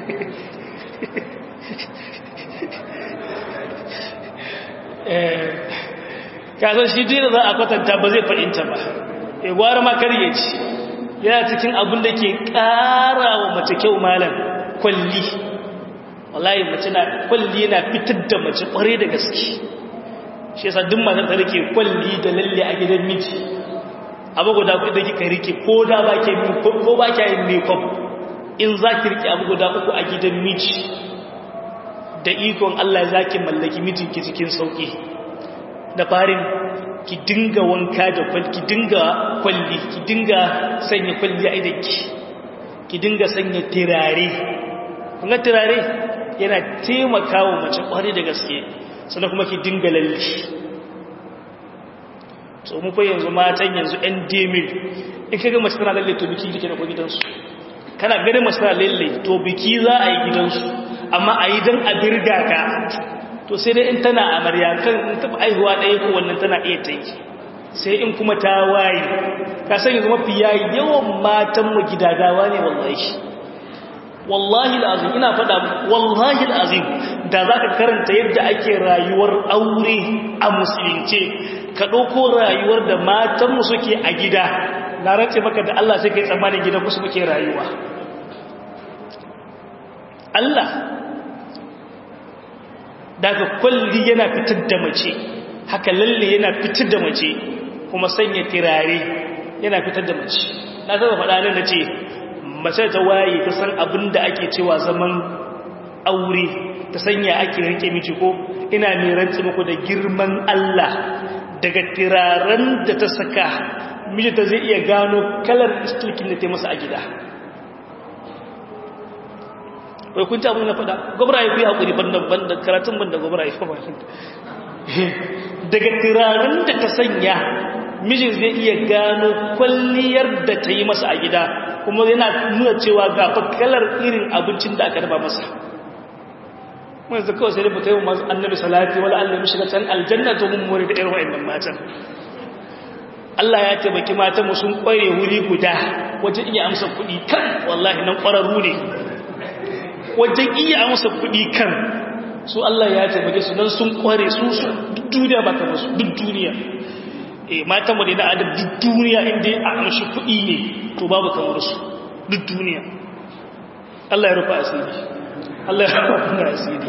kasar shi dina za a kwatanta ba zai fahimta ba e gwara makar ya ci yana cikin abin da ke ƙara wa mace kyau malam kwalli wallahi mace na kwalli yana fitar da mace kware da gaske shi yasa duk matan ta rike kwalli da lalle a gidan miji abu guda ku da kika rike ko da ba ke ko ba ke yin makeup in za ki rike abu guda uku a gidan miji da ikon Allah za ki mallaki mijinki cikin sauki da farin ki dinga wanka da kwalli ki dinga kwalli ki dinga sanya kwalli a idanki ki dinga sanya tirare kun ga tirare yana taimakawa mace kwari da gaske sannan kuma ki dinga lalle so mu kai yanzu matan yanzu ɗan demil in kaga mace tana lalle to biki yake da ko gidansu kana ganin mace tana lalle to biki za a yi gidansu amma a yi don a birga ka to sai dai in tana amarya kan in taɓa aihuwa ɗaya ko wannan tana iya ta yi sai in kuma ta waye ka san yanzu mafi yayi yawan matanmu gidadawa ne wallahi wallahi al'azim ina faɗa wallahi al'azim da za ka karanta yadda ake rayuwar aure a musulunce ka ɗauko rayuwar da matanmu suke a gida na rance maka da Allah sai ka yi tsammanin gidan ku suke rayuwa Allah daga kwalli yana fitar da mace haka lalle yana fitar da mace kuma sanya tirare yana fitar da mace na zaba faɗa nan na ce mace ta waye ta san abin da ake cewa zaman aure ta sanya ake rike miji ko ina mai rantsi muku da girman Allah daga tiraren da ta saka mijinta zai iya gano kalar istilkin da ta masa a gida wai kun ci abin na faɗa gwamna ya fi haƙuri banda karatun banda gwamna ya fi daga tiraren da ta sanya mijin zai iya gano kwalliyar da ta yi masa a gida kuma yana nuna cewa ga kalar irin abincin da aka dafa masa mun zaka kawai sai da mutai masu annabi salati wala Allah mu shiga can aljanna to mun more da irin wa'annan matan Allah ya taimaki matan mu sun kware wuri guda wajen iya amsa kuɗi kan wallahi nan ƙwararru ne wajen iya amsa kuɗi kan su Allah ya taimake su nan sun kware su su duk duniya ba ka musu duk duniya eh matan mu da adab duk duniya inda a amshi kuɗi ne to babu kamar su duk duniya Allah ya rufa asiri Allah ya rufa asiri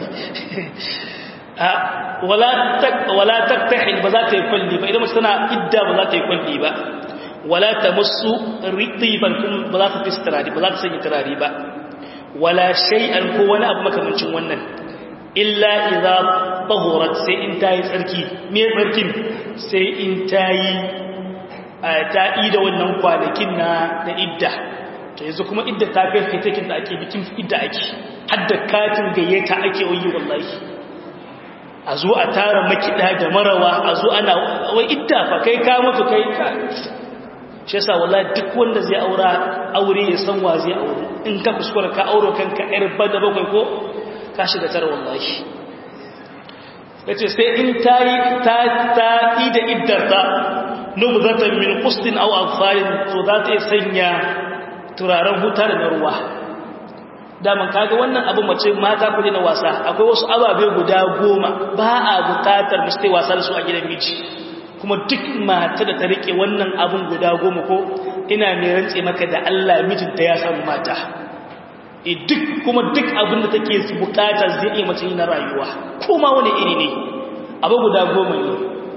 wala tak wala taktahil ba za ta yi kwalli ba idan mace tana idda ba za ta yi kwalli ba wala tamassu ritiban kun ba za ta fi turare ba za ta sanya turare ba wala shay'an ko wani abu makamancin wannan illa idza tahurat sai in tayi tsarki me tsarkin sai in tayi ta da wannan kwanakin na da idda to yanzu kuma idda ta kai fitakin da ake bikin idda ake hadda katin gayyata ake yi wallahi a zo a tara makida da marawa a zo ana wai idda fa kai ka mutu kai ka shi yasa wallahi duk wanda zai aura aure ya san wa zai aure in ka kuskura ka auro kanka yar bada bakwai ko ka shiga tara wallahi yace sai in tayi ta ta ida iddarta nubzatan min qustin aw afalin to za ta sanya turaren hutar na ruwa daman kaga wannan abu mace mata kuje na wasa akwai wasu ababe guda goma ba a bukatar mu sai wasa da su a gidan miji kuma duk mata da ta rike wannan abun guda goma ko ina mai rantse maka da Allah mijinta ya samu mata e duk kuma duk abin da take bukata zai iya mace na rayuwa kuma wani iri ne abu guda goma ne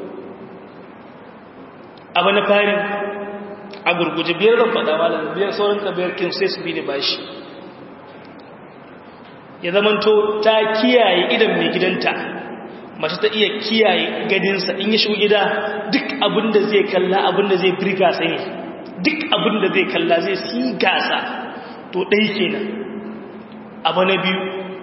abu na fari a gurguje biyar da faɗa malam biyar sauran ka biyar kin sai su bi da bashi ya zamanto ta kiyaye idan mai gidanta mace ta iya kiyaye gadinsa in ya shigo gida duk abin da zai kalla abin da zai birga sai duk abin da zai kalla zai si gasa to ɗai kenan abu na biyu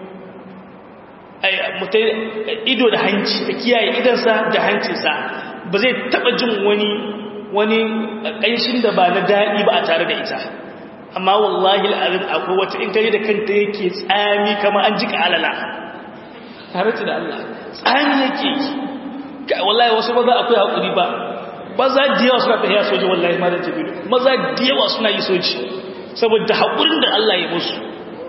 ido da hanci da kiyaye idansa da hancinsa ba zai taɓa jin wani wani ƙanshin da ba na daɗi ba a tare da ita amma wallahi al'adun akwai wata in kare da kanta yake tsami kama an jika alala tare da Allah tsami yake yi wallahi wasu maza akwai haƙuri ba maza da yawa suna tafiya soji wallahi ma da jabiru maza da yawa suna yi soji saboda haƙurin da Allah ya musu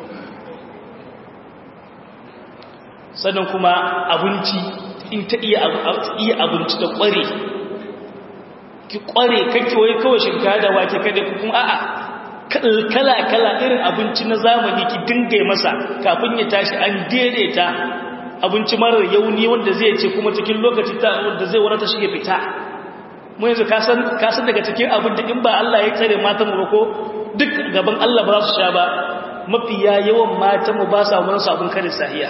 sannan kuma abinci in ta iya abinci da ƙware ki ƙware kake wai kawai shinkawa da wake kada kuma a'a kala-kala irin abinci na zamani ki dinga masa kafin ya tashi an daidaita abinci marar yauni wanda zai ce kuma cikin lokaci ta wanda zai wani ta shige fita mu yanzu kasan daga cikin abin da in ba Allah ya tsare matan mu ko duk gaban Allah ba za su sha ba mafiya yawan matan mu ba sa wani sabon karin sahiya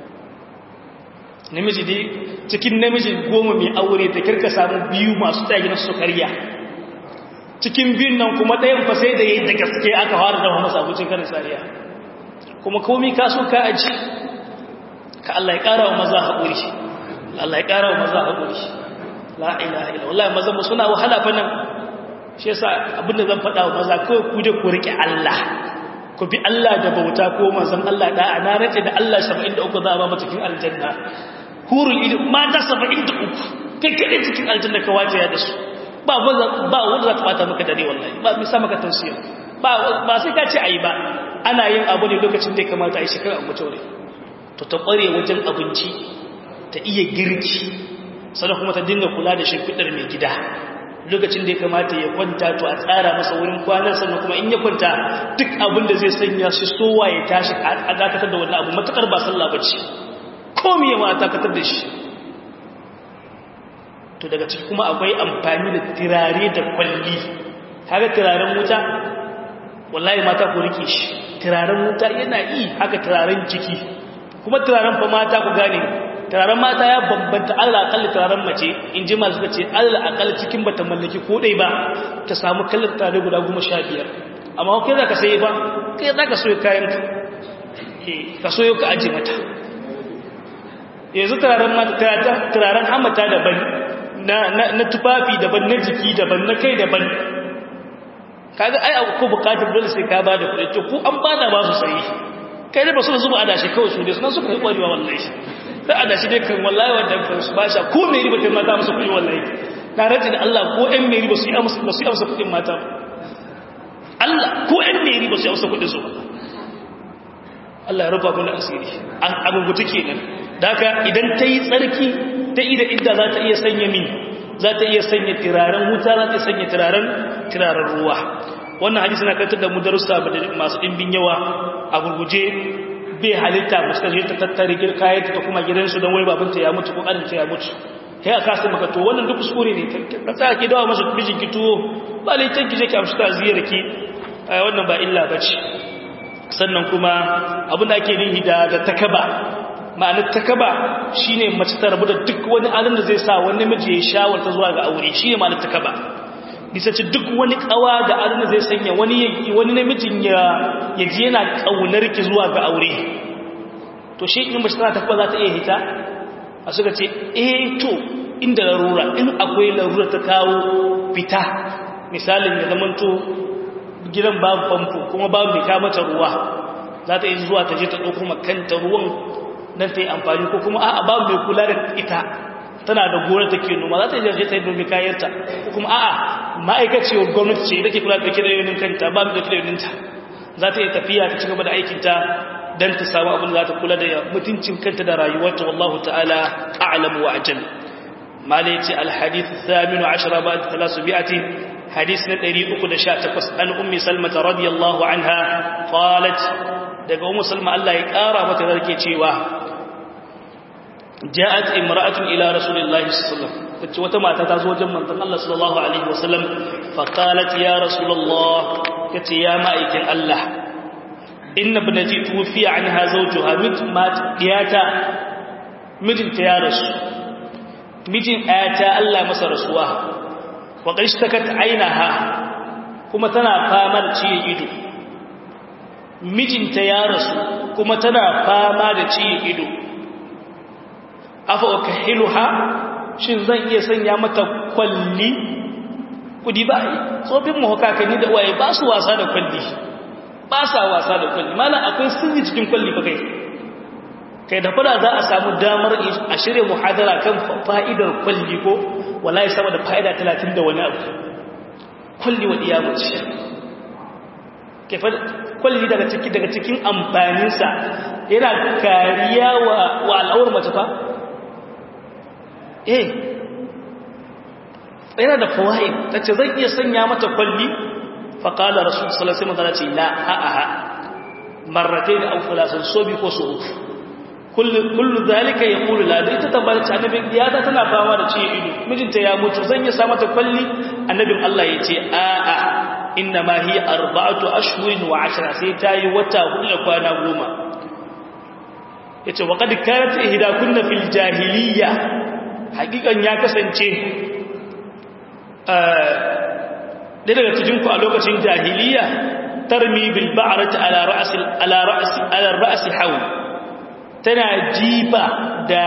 namiji dai cikin namiji goma mai aure ta kirka samu biyu masu tsaye na su karya cikin biyun nan kuma ɗayan fa sai da yi da gaske aka fara da masa abincin karin sariya kuma komi ka so ka aji ka Allah ya ƙara wa maza haƙuri Allah ya ƙara wa maza haƙuri la ilaha illa wallahi maza mu suna wahala fa nan shi yasa abinda zan faɗa wa maza kawai ku je ku rike Allah ku bi Allah da bauta ko manzon Allah da ana race da Allah 73 za a ba mu cikin aljanna hurul ilm mata 73 kai kai cikin aljanna ka wace ya da su ba wanda za ta bata maka dare wallahi ba misa maka tausiya ba sai ka ce ayi ba ana yin abu ne lokacin da ya kamata a yi shekara a mutu ne to ta kware wajen abinci ta iya girki sannan kuma ta dinga kula da shimfiɗar mai gida lokacin da ya kamata ya kwanta to a tsara masa wurin kwanan sannan kuma in ya kwanta duk abin da zai sanya shi sowa ya tashi a dakatar da wannan abu matukar ba sallah bace komi yawa ta katar da shi to daga ciki kuma akwai amfani da tirare da kwalli haka turaren wuta wallahi mata ku rike shi turaren wuta yana yi haka turaren jiki kuma turaren fa mata ku gane turaren mata ya bambanta Allah akalli turaren mace in ji masu ce Allah akalli cikin bata mallaki ko dai ba ta samu kallon turare guda goma sha biyar amma kai za ka sayi ba kai za ka soyo kayan ka ka soyo ka aje mata yanzu turaren mata turaren hamata daban na tufafi daban na jiki daban na kai daban kaga ai ko bukatar dole sai ka ba da kuɗi to ku an ba da ba su sayi kai ne ba su zuba adashi kawai su ne suna suka yi kwarewa wallahi sai adashi dai kan wallahi wanda kan su basha ko mai riba kai mata musu kuɗi wallahi na rajin Allah ko ɗan mai riba su yi amsa ba su yi amsa kuɗin mata Allah ko ɗan mai riba su yi amsa kuɗin su Allah ya rufa mana asiri an abubuwa kenan daga idan ta yi tsarki ta ida inda za ta iya sanya min za ta iya sanya turaren wuta za ta iya sanya turaren turaren ruwa wannan hadisi na kantar da mu darussa masu ɗimbin yawa a gurguje bai halitta musu je ta tattare kayan ta kuma gidansu don wai babanta ya mutu ko ƙarinta ya mutu kai a kasa maka to wannan duk kuskure ne ka tsaya ki dawa masa mijin ki tuwo ba laifin ki je ki amshi ta ziyar ki wannan ba illa ba ce sannan kuma abin da ake nihi da takaba ma'anar takaba shine mace ta rabu da duk wani alin da zai sa wani namiji ya shawarta zuwa ga aure shine ma'anar takaba bisa ce duk wani kawa da alin da zai sanya wani wani namijin ya ya ji yana kaunar ki zuwa ga aure to shi in mace tana takaba za ta iya hita a suka ce eh to inda larura in akwai larura ta kawo fita misalin ya zamanto gidan babu famfo kuma babu mai kamata ruwa za ta yi zuwa ta je ta ɗauko makanta ruwan don ta yi amfani ko kuma a'a babu mai kula da ita tana da gona ta ke noma za ta yi ta yi domin kayanta ko kuma a'a ma'aikaciyar gwamnati ce ita ke kula da ɗauke da yaunin kanta ba mu ɗauke da yauninta za ta yi tafiya ta ci gaba da aikinta don ta samu abin da za ta kula da mutuncin kanta da rayuwarta wallahu ta'ala a'lamu wa ajal malai ce alhadith thaminu ashara ba da talasu bi'atin hadith na 318 an ummi salmata radiyallahu anha qalat daga ummu salma Allah ya kara mata zarke cewa ja'at imra'atun ila rasulillahi sallallahu alaihi wasallam tace wata mata ta zo wajen manzon Allah sallallahu alaihi wasallam fa qalat ya rasulullah kace ya ma'aikin Allah inna ibnati tufiya anha zawjuha mit mat diyata mijinta ya rasu mijin ayata Allah masa rasuwa wa qishtakat ainaha kuma tana fama da ciye ido mijinta ya rasu kuma tana fama da ciye ido afa ukahiluha shin zan iya sanya mata kwalli kudi ba tsofin mu hakakanni da waye ba su wasa da kwalli ba sa wasa da kwalli mana akwai sirri cikin kwalli fa kai kai da fada za a samu damar a shirya muhadara kan fa'idar kwalli ko wallahi sama da fa'ida 30 da wani abu kwalli wa iyamaci kwalli daga cikin daga cikin amfaninsa yana kariya wa wa al'awar mace fa eh yana da fawaid tace zan iya sanya mata kwalli fa qala rasul sallallahu alaihi wasallam la a a marratayn aw thalathan sobi ko su uku kullu kullu zalika yaqulu la da ita tabbata annabin iyata tana fama da ciye ido mijinta ya mutu zan iya sa mata kwalli annabin Allah yace a a inna ma hiya arba'atu ashhurin wa ashra sai tayi wata hudu da kwana goma yace wa qad kanat ihdakunna fil jahiliyya hakikan ya kasance da daga cikin ku a lokacin jahiliyya tarmi bil ba'rati ala ra's ala ra's ala ra's hawl tana jiba da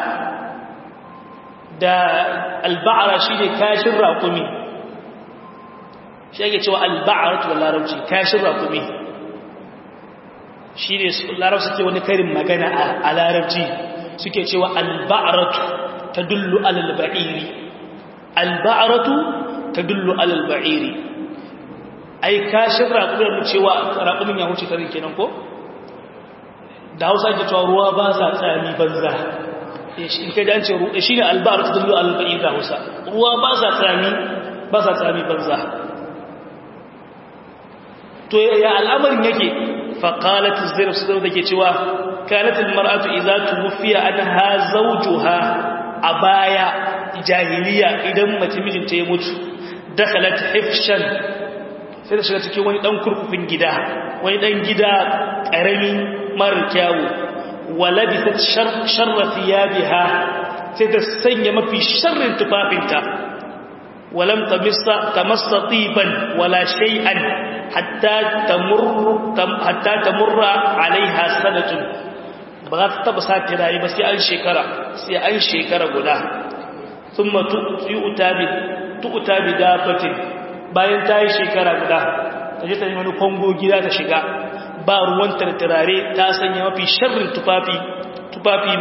da al-ba'ra shine kashin raqumi shi yake cewa al-ba'ratu wal larabci kashin raqumi shine larabci suke wani karin magana a larabci suke cewa al-ba'ratu tadullu ala al-ba'iri al-ba'ratu tadullu ala al-ba'iri ai kashin raqumin mu cewa raqumin ya huce karin kenan ko da Hausa ke cewa ruwa ba sa tsami banza in kai dan ce shine al-ba'ratu tadullu ala al-ba'iri da Hausa ruwa ba sa tsami ba sa tsami banza to ya al'amarin yake فقالت الزينب سدر دake cewa kanat almar'atu idza tuwfiya anha zawjuha abaya jahiliya idan mace mijinta ya mutu dakhalat hifshan sai da shiga cikin wani dan kurkufin gida wani dan gida karami marar kyawu walabisat sharra thiyabiha sai ta sanya mafi sharrin tufafinta walam tamassa tamassa tiban wala shay'an hatta tamurru hatta tamurra alaiha sanatun ba za ta taba sa tirayi ba sai an shekara sai an shekara guda thumma tu'ta bi tu'ta bi dafatin bayan ta yi shekara guda ta je ta yi wani kongo gida ta shiga ba ruwan tartarare ta sanya mafi sharrin tufafi tufafi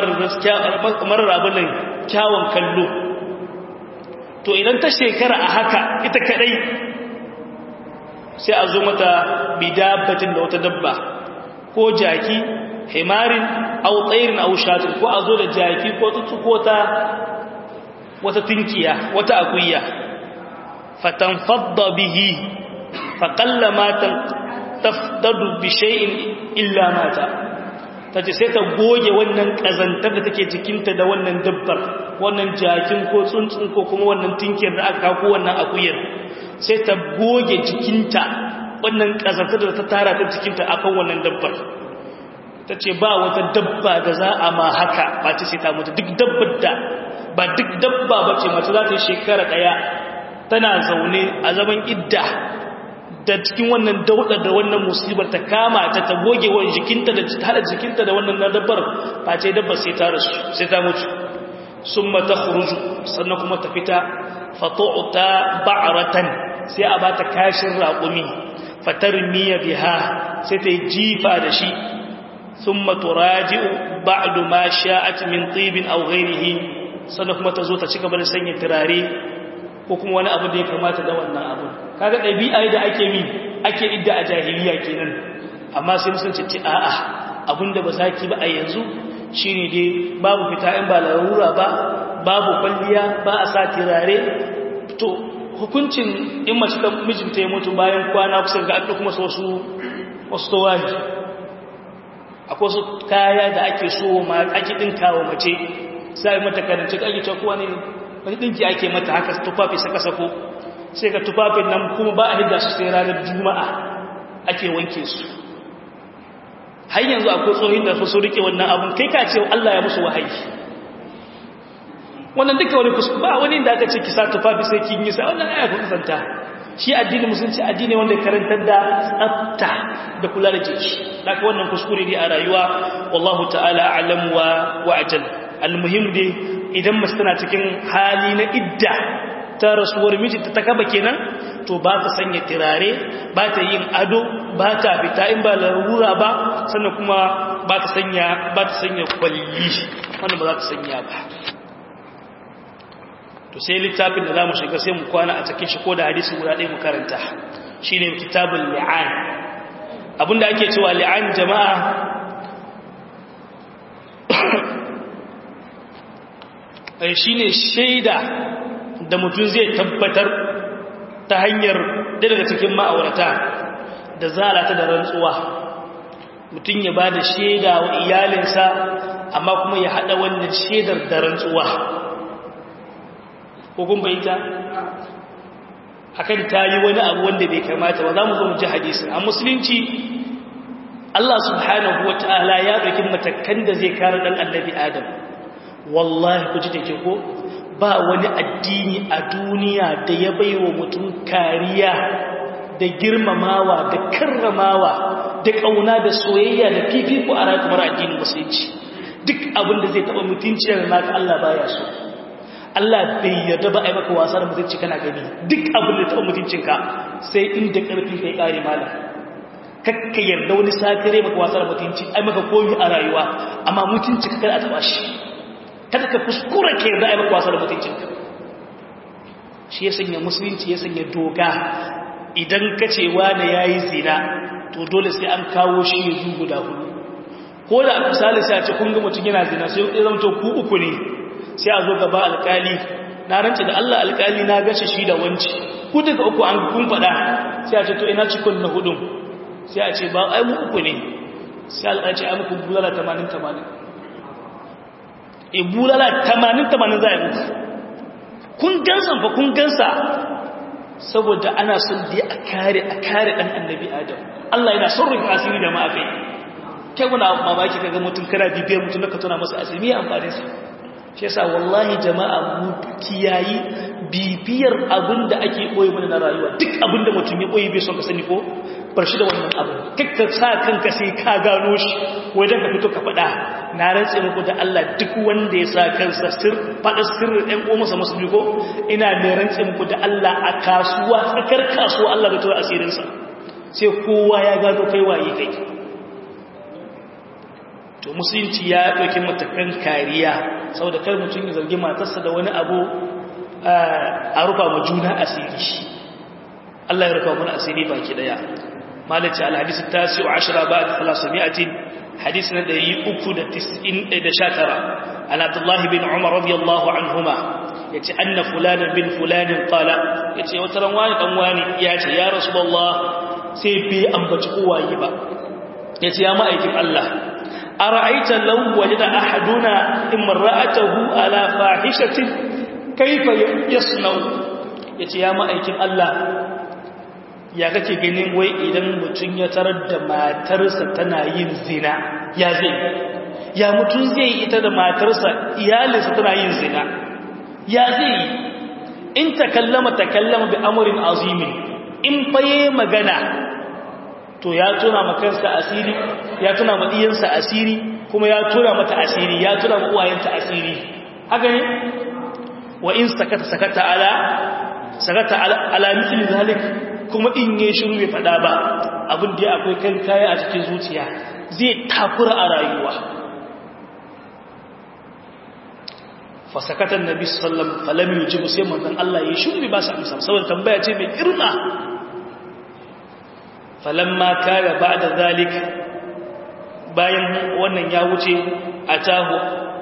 marar abinin kyawun kallo to idan ta shekara a haka ita kadai sai a zo mata bidabatin da wata dabba ko jaki himarin au tsairin au shatin ko a zo da jaki ko tuttuko ta wata tunkiya wata akuya fatan fadda bihi faƙalla matan tafdadu bi shay'in illa mata tace sai ta goge wannan kazantar da take jikinta da wannan dabbar wannan jakin ko tsuntsun ko kuma wannan tinkiyar da aka ko wannan akuyar sai ta goge jikinta wannan kazantar da ta tara ta jikinta akan wannan dabbar tace ba wata dabba da za a ma haka ba ta sai ta mutu duk dabbar da ba duk dabba bace mace za ta yi shekara daya tana zaune a zaman idda da cikin wannan daudar da wannan musibar ta kama ta ta goge wa jikinta da hada jikinta da wannan dabbar ba ce dabbar sai ta rasu sai ta mutu summa takhruju sannan kuma ta fita fatu'ta ba'ratan sai a bata kashin raqumi fatarmiya biha sai ta jifa da shi summa turaji'u ba'du ma sha'at min tibin aw ghayrihi sannan kuma ta zo ta cigaba da sanya turare ko kuma wani abu da ya kamata da wannan abu kaga ɗabi'a da ake mi ake idda a jahiliya kenan amma sai musulunci ce a'a abinda ba za ki ba a yanzu shine dai babu fita in ba larura ba babu kwalliya ba a sa tirare to hukuncin in mace ta mijinta ya mutu bayan kwana kusa ga an kuma wasu wasu tawahi akwai wasu kaya da ake so ma ake dinka wa mace sai mata karance ake cewa kowa ne wani ɗinki ake mata haka tufafi saka sako sai ga tufafin nan kuma ba a hidda su sai ranar juma'a ake wanke su har yanzu akwai tsohin da su rike wannan abun kai ka ce Allah ya musu wahayi wannan duka wani kusa ba wani da aka ce ki sa tufafi sai kin yi sa wannan aya ku kusanta shi addini musulunci addini wanda karantar da tsafta da kula da jiki daga wannan kuskure ne a rayuwa wallahu ta'ala a'lam wa wa ajal almuhim dai idan mace tana cikin hali na idda ta rasuwar mijinta ta kaba kenan to ba ta sanya tirare ba ta yin ado ba ta fita in ba larura ba sannan kuma ba ta sanya ba ta sanya kwalli wanda ba za ta sanya ba to sai littafin da za mu shiga sai mu kwana a cikin shi ko da hadisi guda ɗaya mu karanta shi ne kitabul li'an abinda ake cewa li'an jama'a shi ne shaida da mutum zai tabbatar ta hanyar daga cikin ma'aurata da zalata da rantsuwa mutum ya ba da shaida wa iyalinsa amma kuma ya haɗa wannan shaidar da rantsuwa ko kun bayyanta akan ta yi wani abu wanda bai kamata ba za mu zo mu ji hadisi a musulunci Allah subhanahu wa ta'ala ya ɗauki matakan da zai kare ɗan annabi Adam wallahi ku ji da ke ko ba wani addini a duniya da ya bai wa mutum kariya da girmamawa da karramawa da ƙauna da soyayya da fifiko a rakamar addinin musulunci duk abin da zai taɓa mutunci da naka Allah baya so Allah bai yarda ba a yi maka wasa da mutunci kana gani duk abin da taɓa mutuncinka sai inda ƙarfi kai ƙare malam kakka yarda wani sakare maka wasa da mutunci ai maka komi a rayuwa amma mutunci ka kada a taɓa shi kada ka kuskura ke yarda ai maka wasa da mutuncinka shi ya sanya musulunci ya sanya doga idan ka ce wani ya yi zina to dole sai an kawo shi ya zu guda hudu ko da misali sai a ce kun ga mutum yana zina sai ya zama to ku uku ne sai a zo gaba alkali na rance da Allah alkali na gashi shi da wanci ku daga uku an kun faɗa sai a ce to ina cikon na hudun sai a ce ba ai mu uku ne sai Allah ce ai muku bulala 80 80 e bulala 80 80 za a yi muku kun gansa fa kun gansa saboda ana son da a kare a kare dan annabi adam Allah yana son rufe asiri da ma'afai kai muna mamaki kaga mutum kana bibiyar mutum da ka tona masa asiri me amfanin sa shi yasa wallahi jama'a mu kiyayi bibiyar abinda ake koyi mana na rayuwa duk abinda mutum ya koyi bai son ka sani ko bar shi da wannan abu kakka sa kanka sai ka gano shi wajen ka fito ka faɗa na rantse muku da Allah duk wanda ya sa kansa sir faɗa sirrin ɗan ƙo masa musulmi ko ina mai rantse muku da Allah a kasuwa tsakar kasuwa Allah da tura asirinsa sai kowa ya gano kai waye kai to musulunci ya ɗauki matakan kariya saboda kar mutum ya zargi matarsa da wani abu a rufa ma juna asiri Allah ya rufa mana asiri baki daya malaci alhadis tasi'u ashara ba'd 300 hadis na 399 an Abdullah bin Umar radiyallahu anhuma yace anna fulanan bin fulanin qala yace wata ran wani dan wani yace ya rasulullah sai bai ambaci uwaye ba yace ya ma'aikin Allah ara'aita law wajada ahaduna imra'atahu ala fahishatin kaifa yasnau yace ya ma'aikin Allah ya kake ganin wai idan mutum ya tarar da matarsa tana yin zina ya zai ya mutum zai ita da matarsa iyalinsa tana yin zina ya zai in takallama takallama bi amrin azimin in faye magana to ya tuna makansa asiri ya tuna ma diyansa asiri kuma ya tuna mata asiri ya tuna ma uwayenta asiri haka ne wa in sakata sakata ala sakata ala, ala mithli zalik kuma in yi shiru bai fada ba abin da akwai kan kaya a cikin zuciya zai takura a rayuwa fasakatan nabi sallam falam yujibu sai manzon Allah ya shiru bai ba su amsa saboda tambaya ce mai girma falamma kana ba'da zalik bayan wannan ya wuce atahu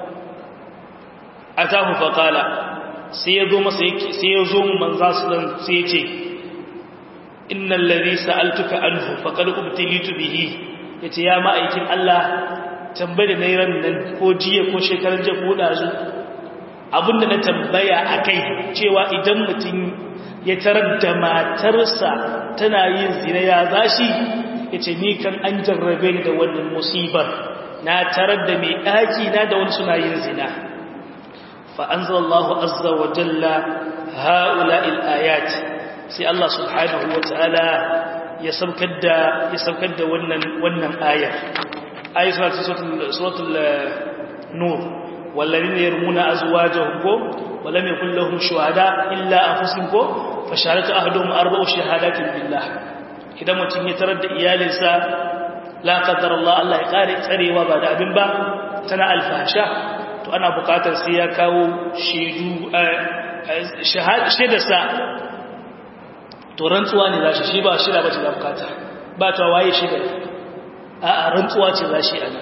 atahu faqala sai ya zo masa sai ya zo mu manzo sallam sai ya ce innal ladhi sa'altuka anhu faqad ubtilitu bihi yace ya ma'aikin Allah tambaye da ran nan ko jiya ko shekaran jiya ko dazu abinda na tambaya akai cewa idan mutum ya tarar da matarsa tana yin zina ya zashi yace ni kan an jarrabe ni da wannan musibar na tarar da mai daki na da wani suna yin zina fa anzalallahu azza wa jalla ha'ula'il ayat sai Allah subhanahu wa ta'ala ya saukar da ya saukar da wannan wannan ayar ayat suratul nur walladhina yarmuna azwajahum ko walam yakul lahum shuhada illa anfusuhum ko fa shahadatu ahaduhum arba'u shahadatin billah idan mutum ya tarar da iyalinsa la qadar Allah Allah ya kare tsarewa ba da abin ba tana alfasha to ana bukatar sai ya kawo shaidu shaidarsa to rantsuwa ne za shi shi ba shida ba ce za bukata ba ta waye shida a rantsuwa ce za shi ana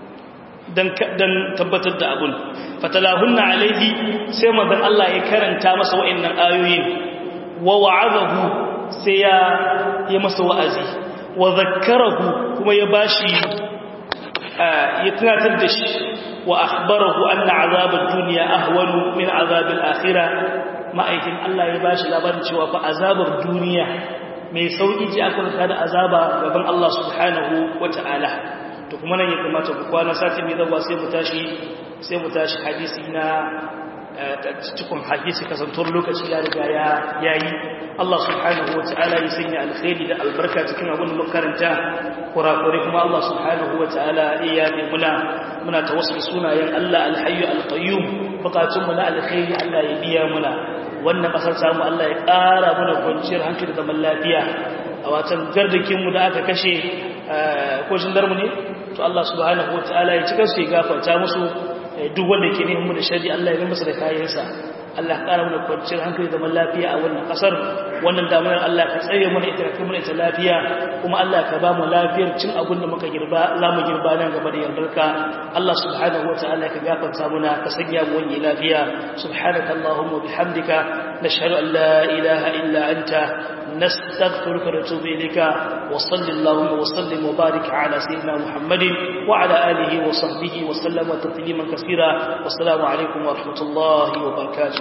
don tabbatar da abun fatalahunna alaihi sai mazan Allah ya karanta masa wa'annan ayoyin wa wa'azahu sai ya yi masa wa'azi wa zakkarahu kuma ya bashi ya tunatar da shi wa akhbarahu anna azabad dunya ahwanu min azabil akhirah ma'aikin Allah ya bashi labarin cewa fa azabar duniya mai sauki ce aka rubuta da azaba gaban Allah subhanahu wata'ala to kuma nan ya kamata ku kwana sati mai zawa sai mu tashi sai mu tashi hadisi na cikin hadisi kasantar lokaci ya riga ya yayi Allah subhanahu wata'ala ya sanya alkhairi da albarka cikin abin da makaranta kurakure kuma Allah subhanahu wata'ala ya yi muna muna tawassul sunayen Allah alhayyu alqayyum bukatun mu na alkhairi Allah ya biya muna wannan kasar samu Allah ya ƙara mana kwanciyar hankali da zaman lafiya a watan gardakin mu da aka kashe ko darmu ne to Allah subhanahu wataala ya cika su ya gafarta musu duk wanda ke neman mu da shari Allah ya masa da kayansa Allah ƙara mana kwanciyar hankali zaman lafiya a wannan ƙasar wannan damunar Allah ka tsare mana ita ka mana ita lafiya kuma Allah ka ba mu lafiyar cin abin da muka girba za mu girba nan gaba da yardarka Allah subhanahu wataala ka gafarta muna ka sanya mu wani lafiya subhanaka allahumma bihamdika nashhadu an la ilaha illa anta نستغفرك ونتوب إليك وصل اللهم وسلم وبارك على سيدنا محمد وعلى آله وصحبه وسلم تسليما كثيرا والسلام عليكم ورحمة الله وبركاته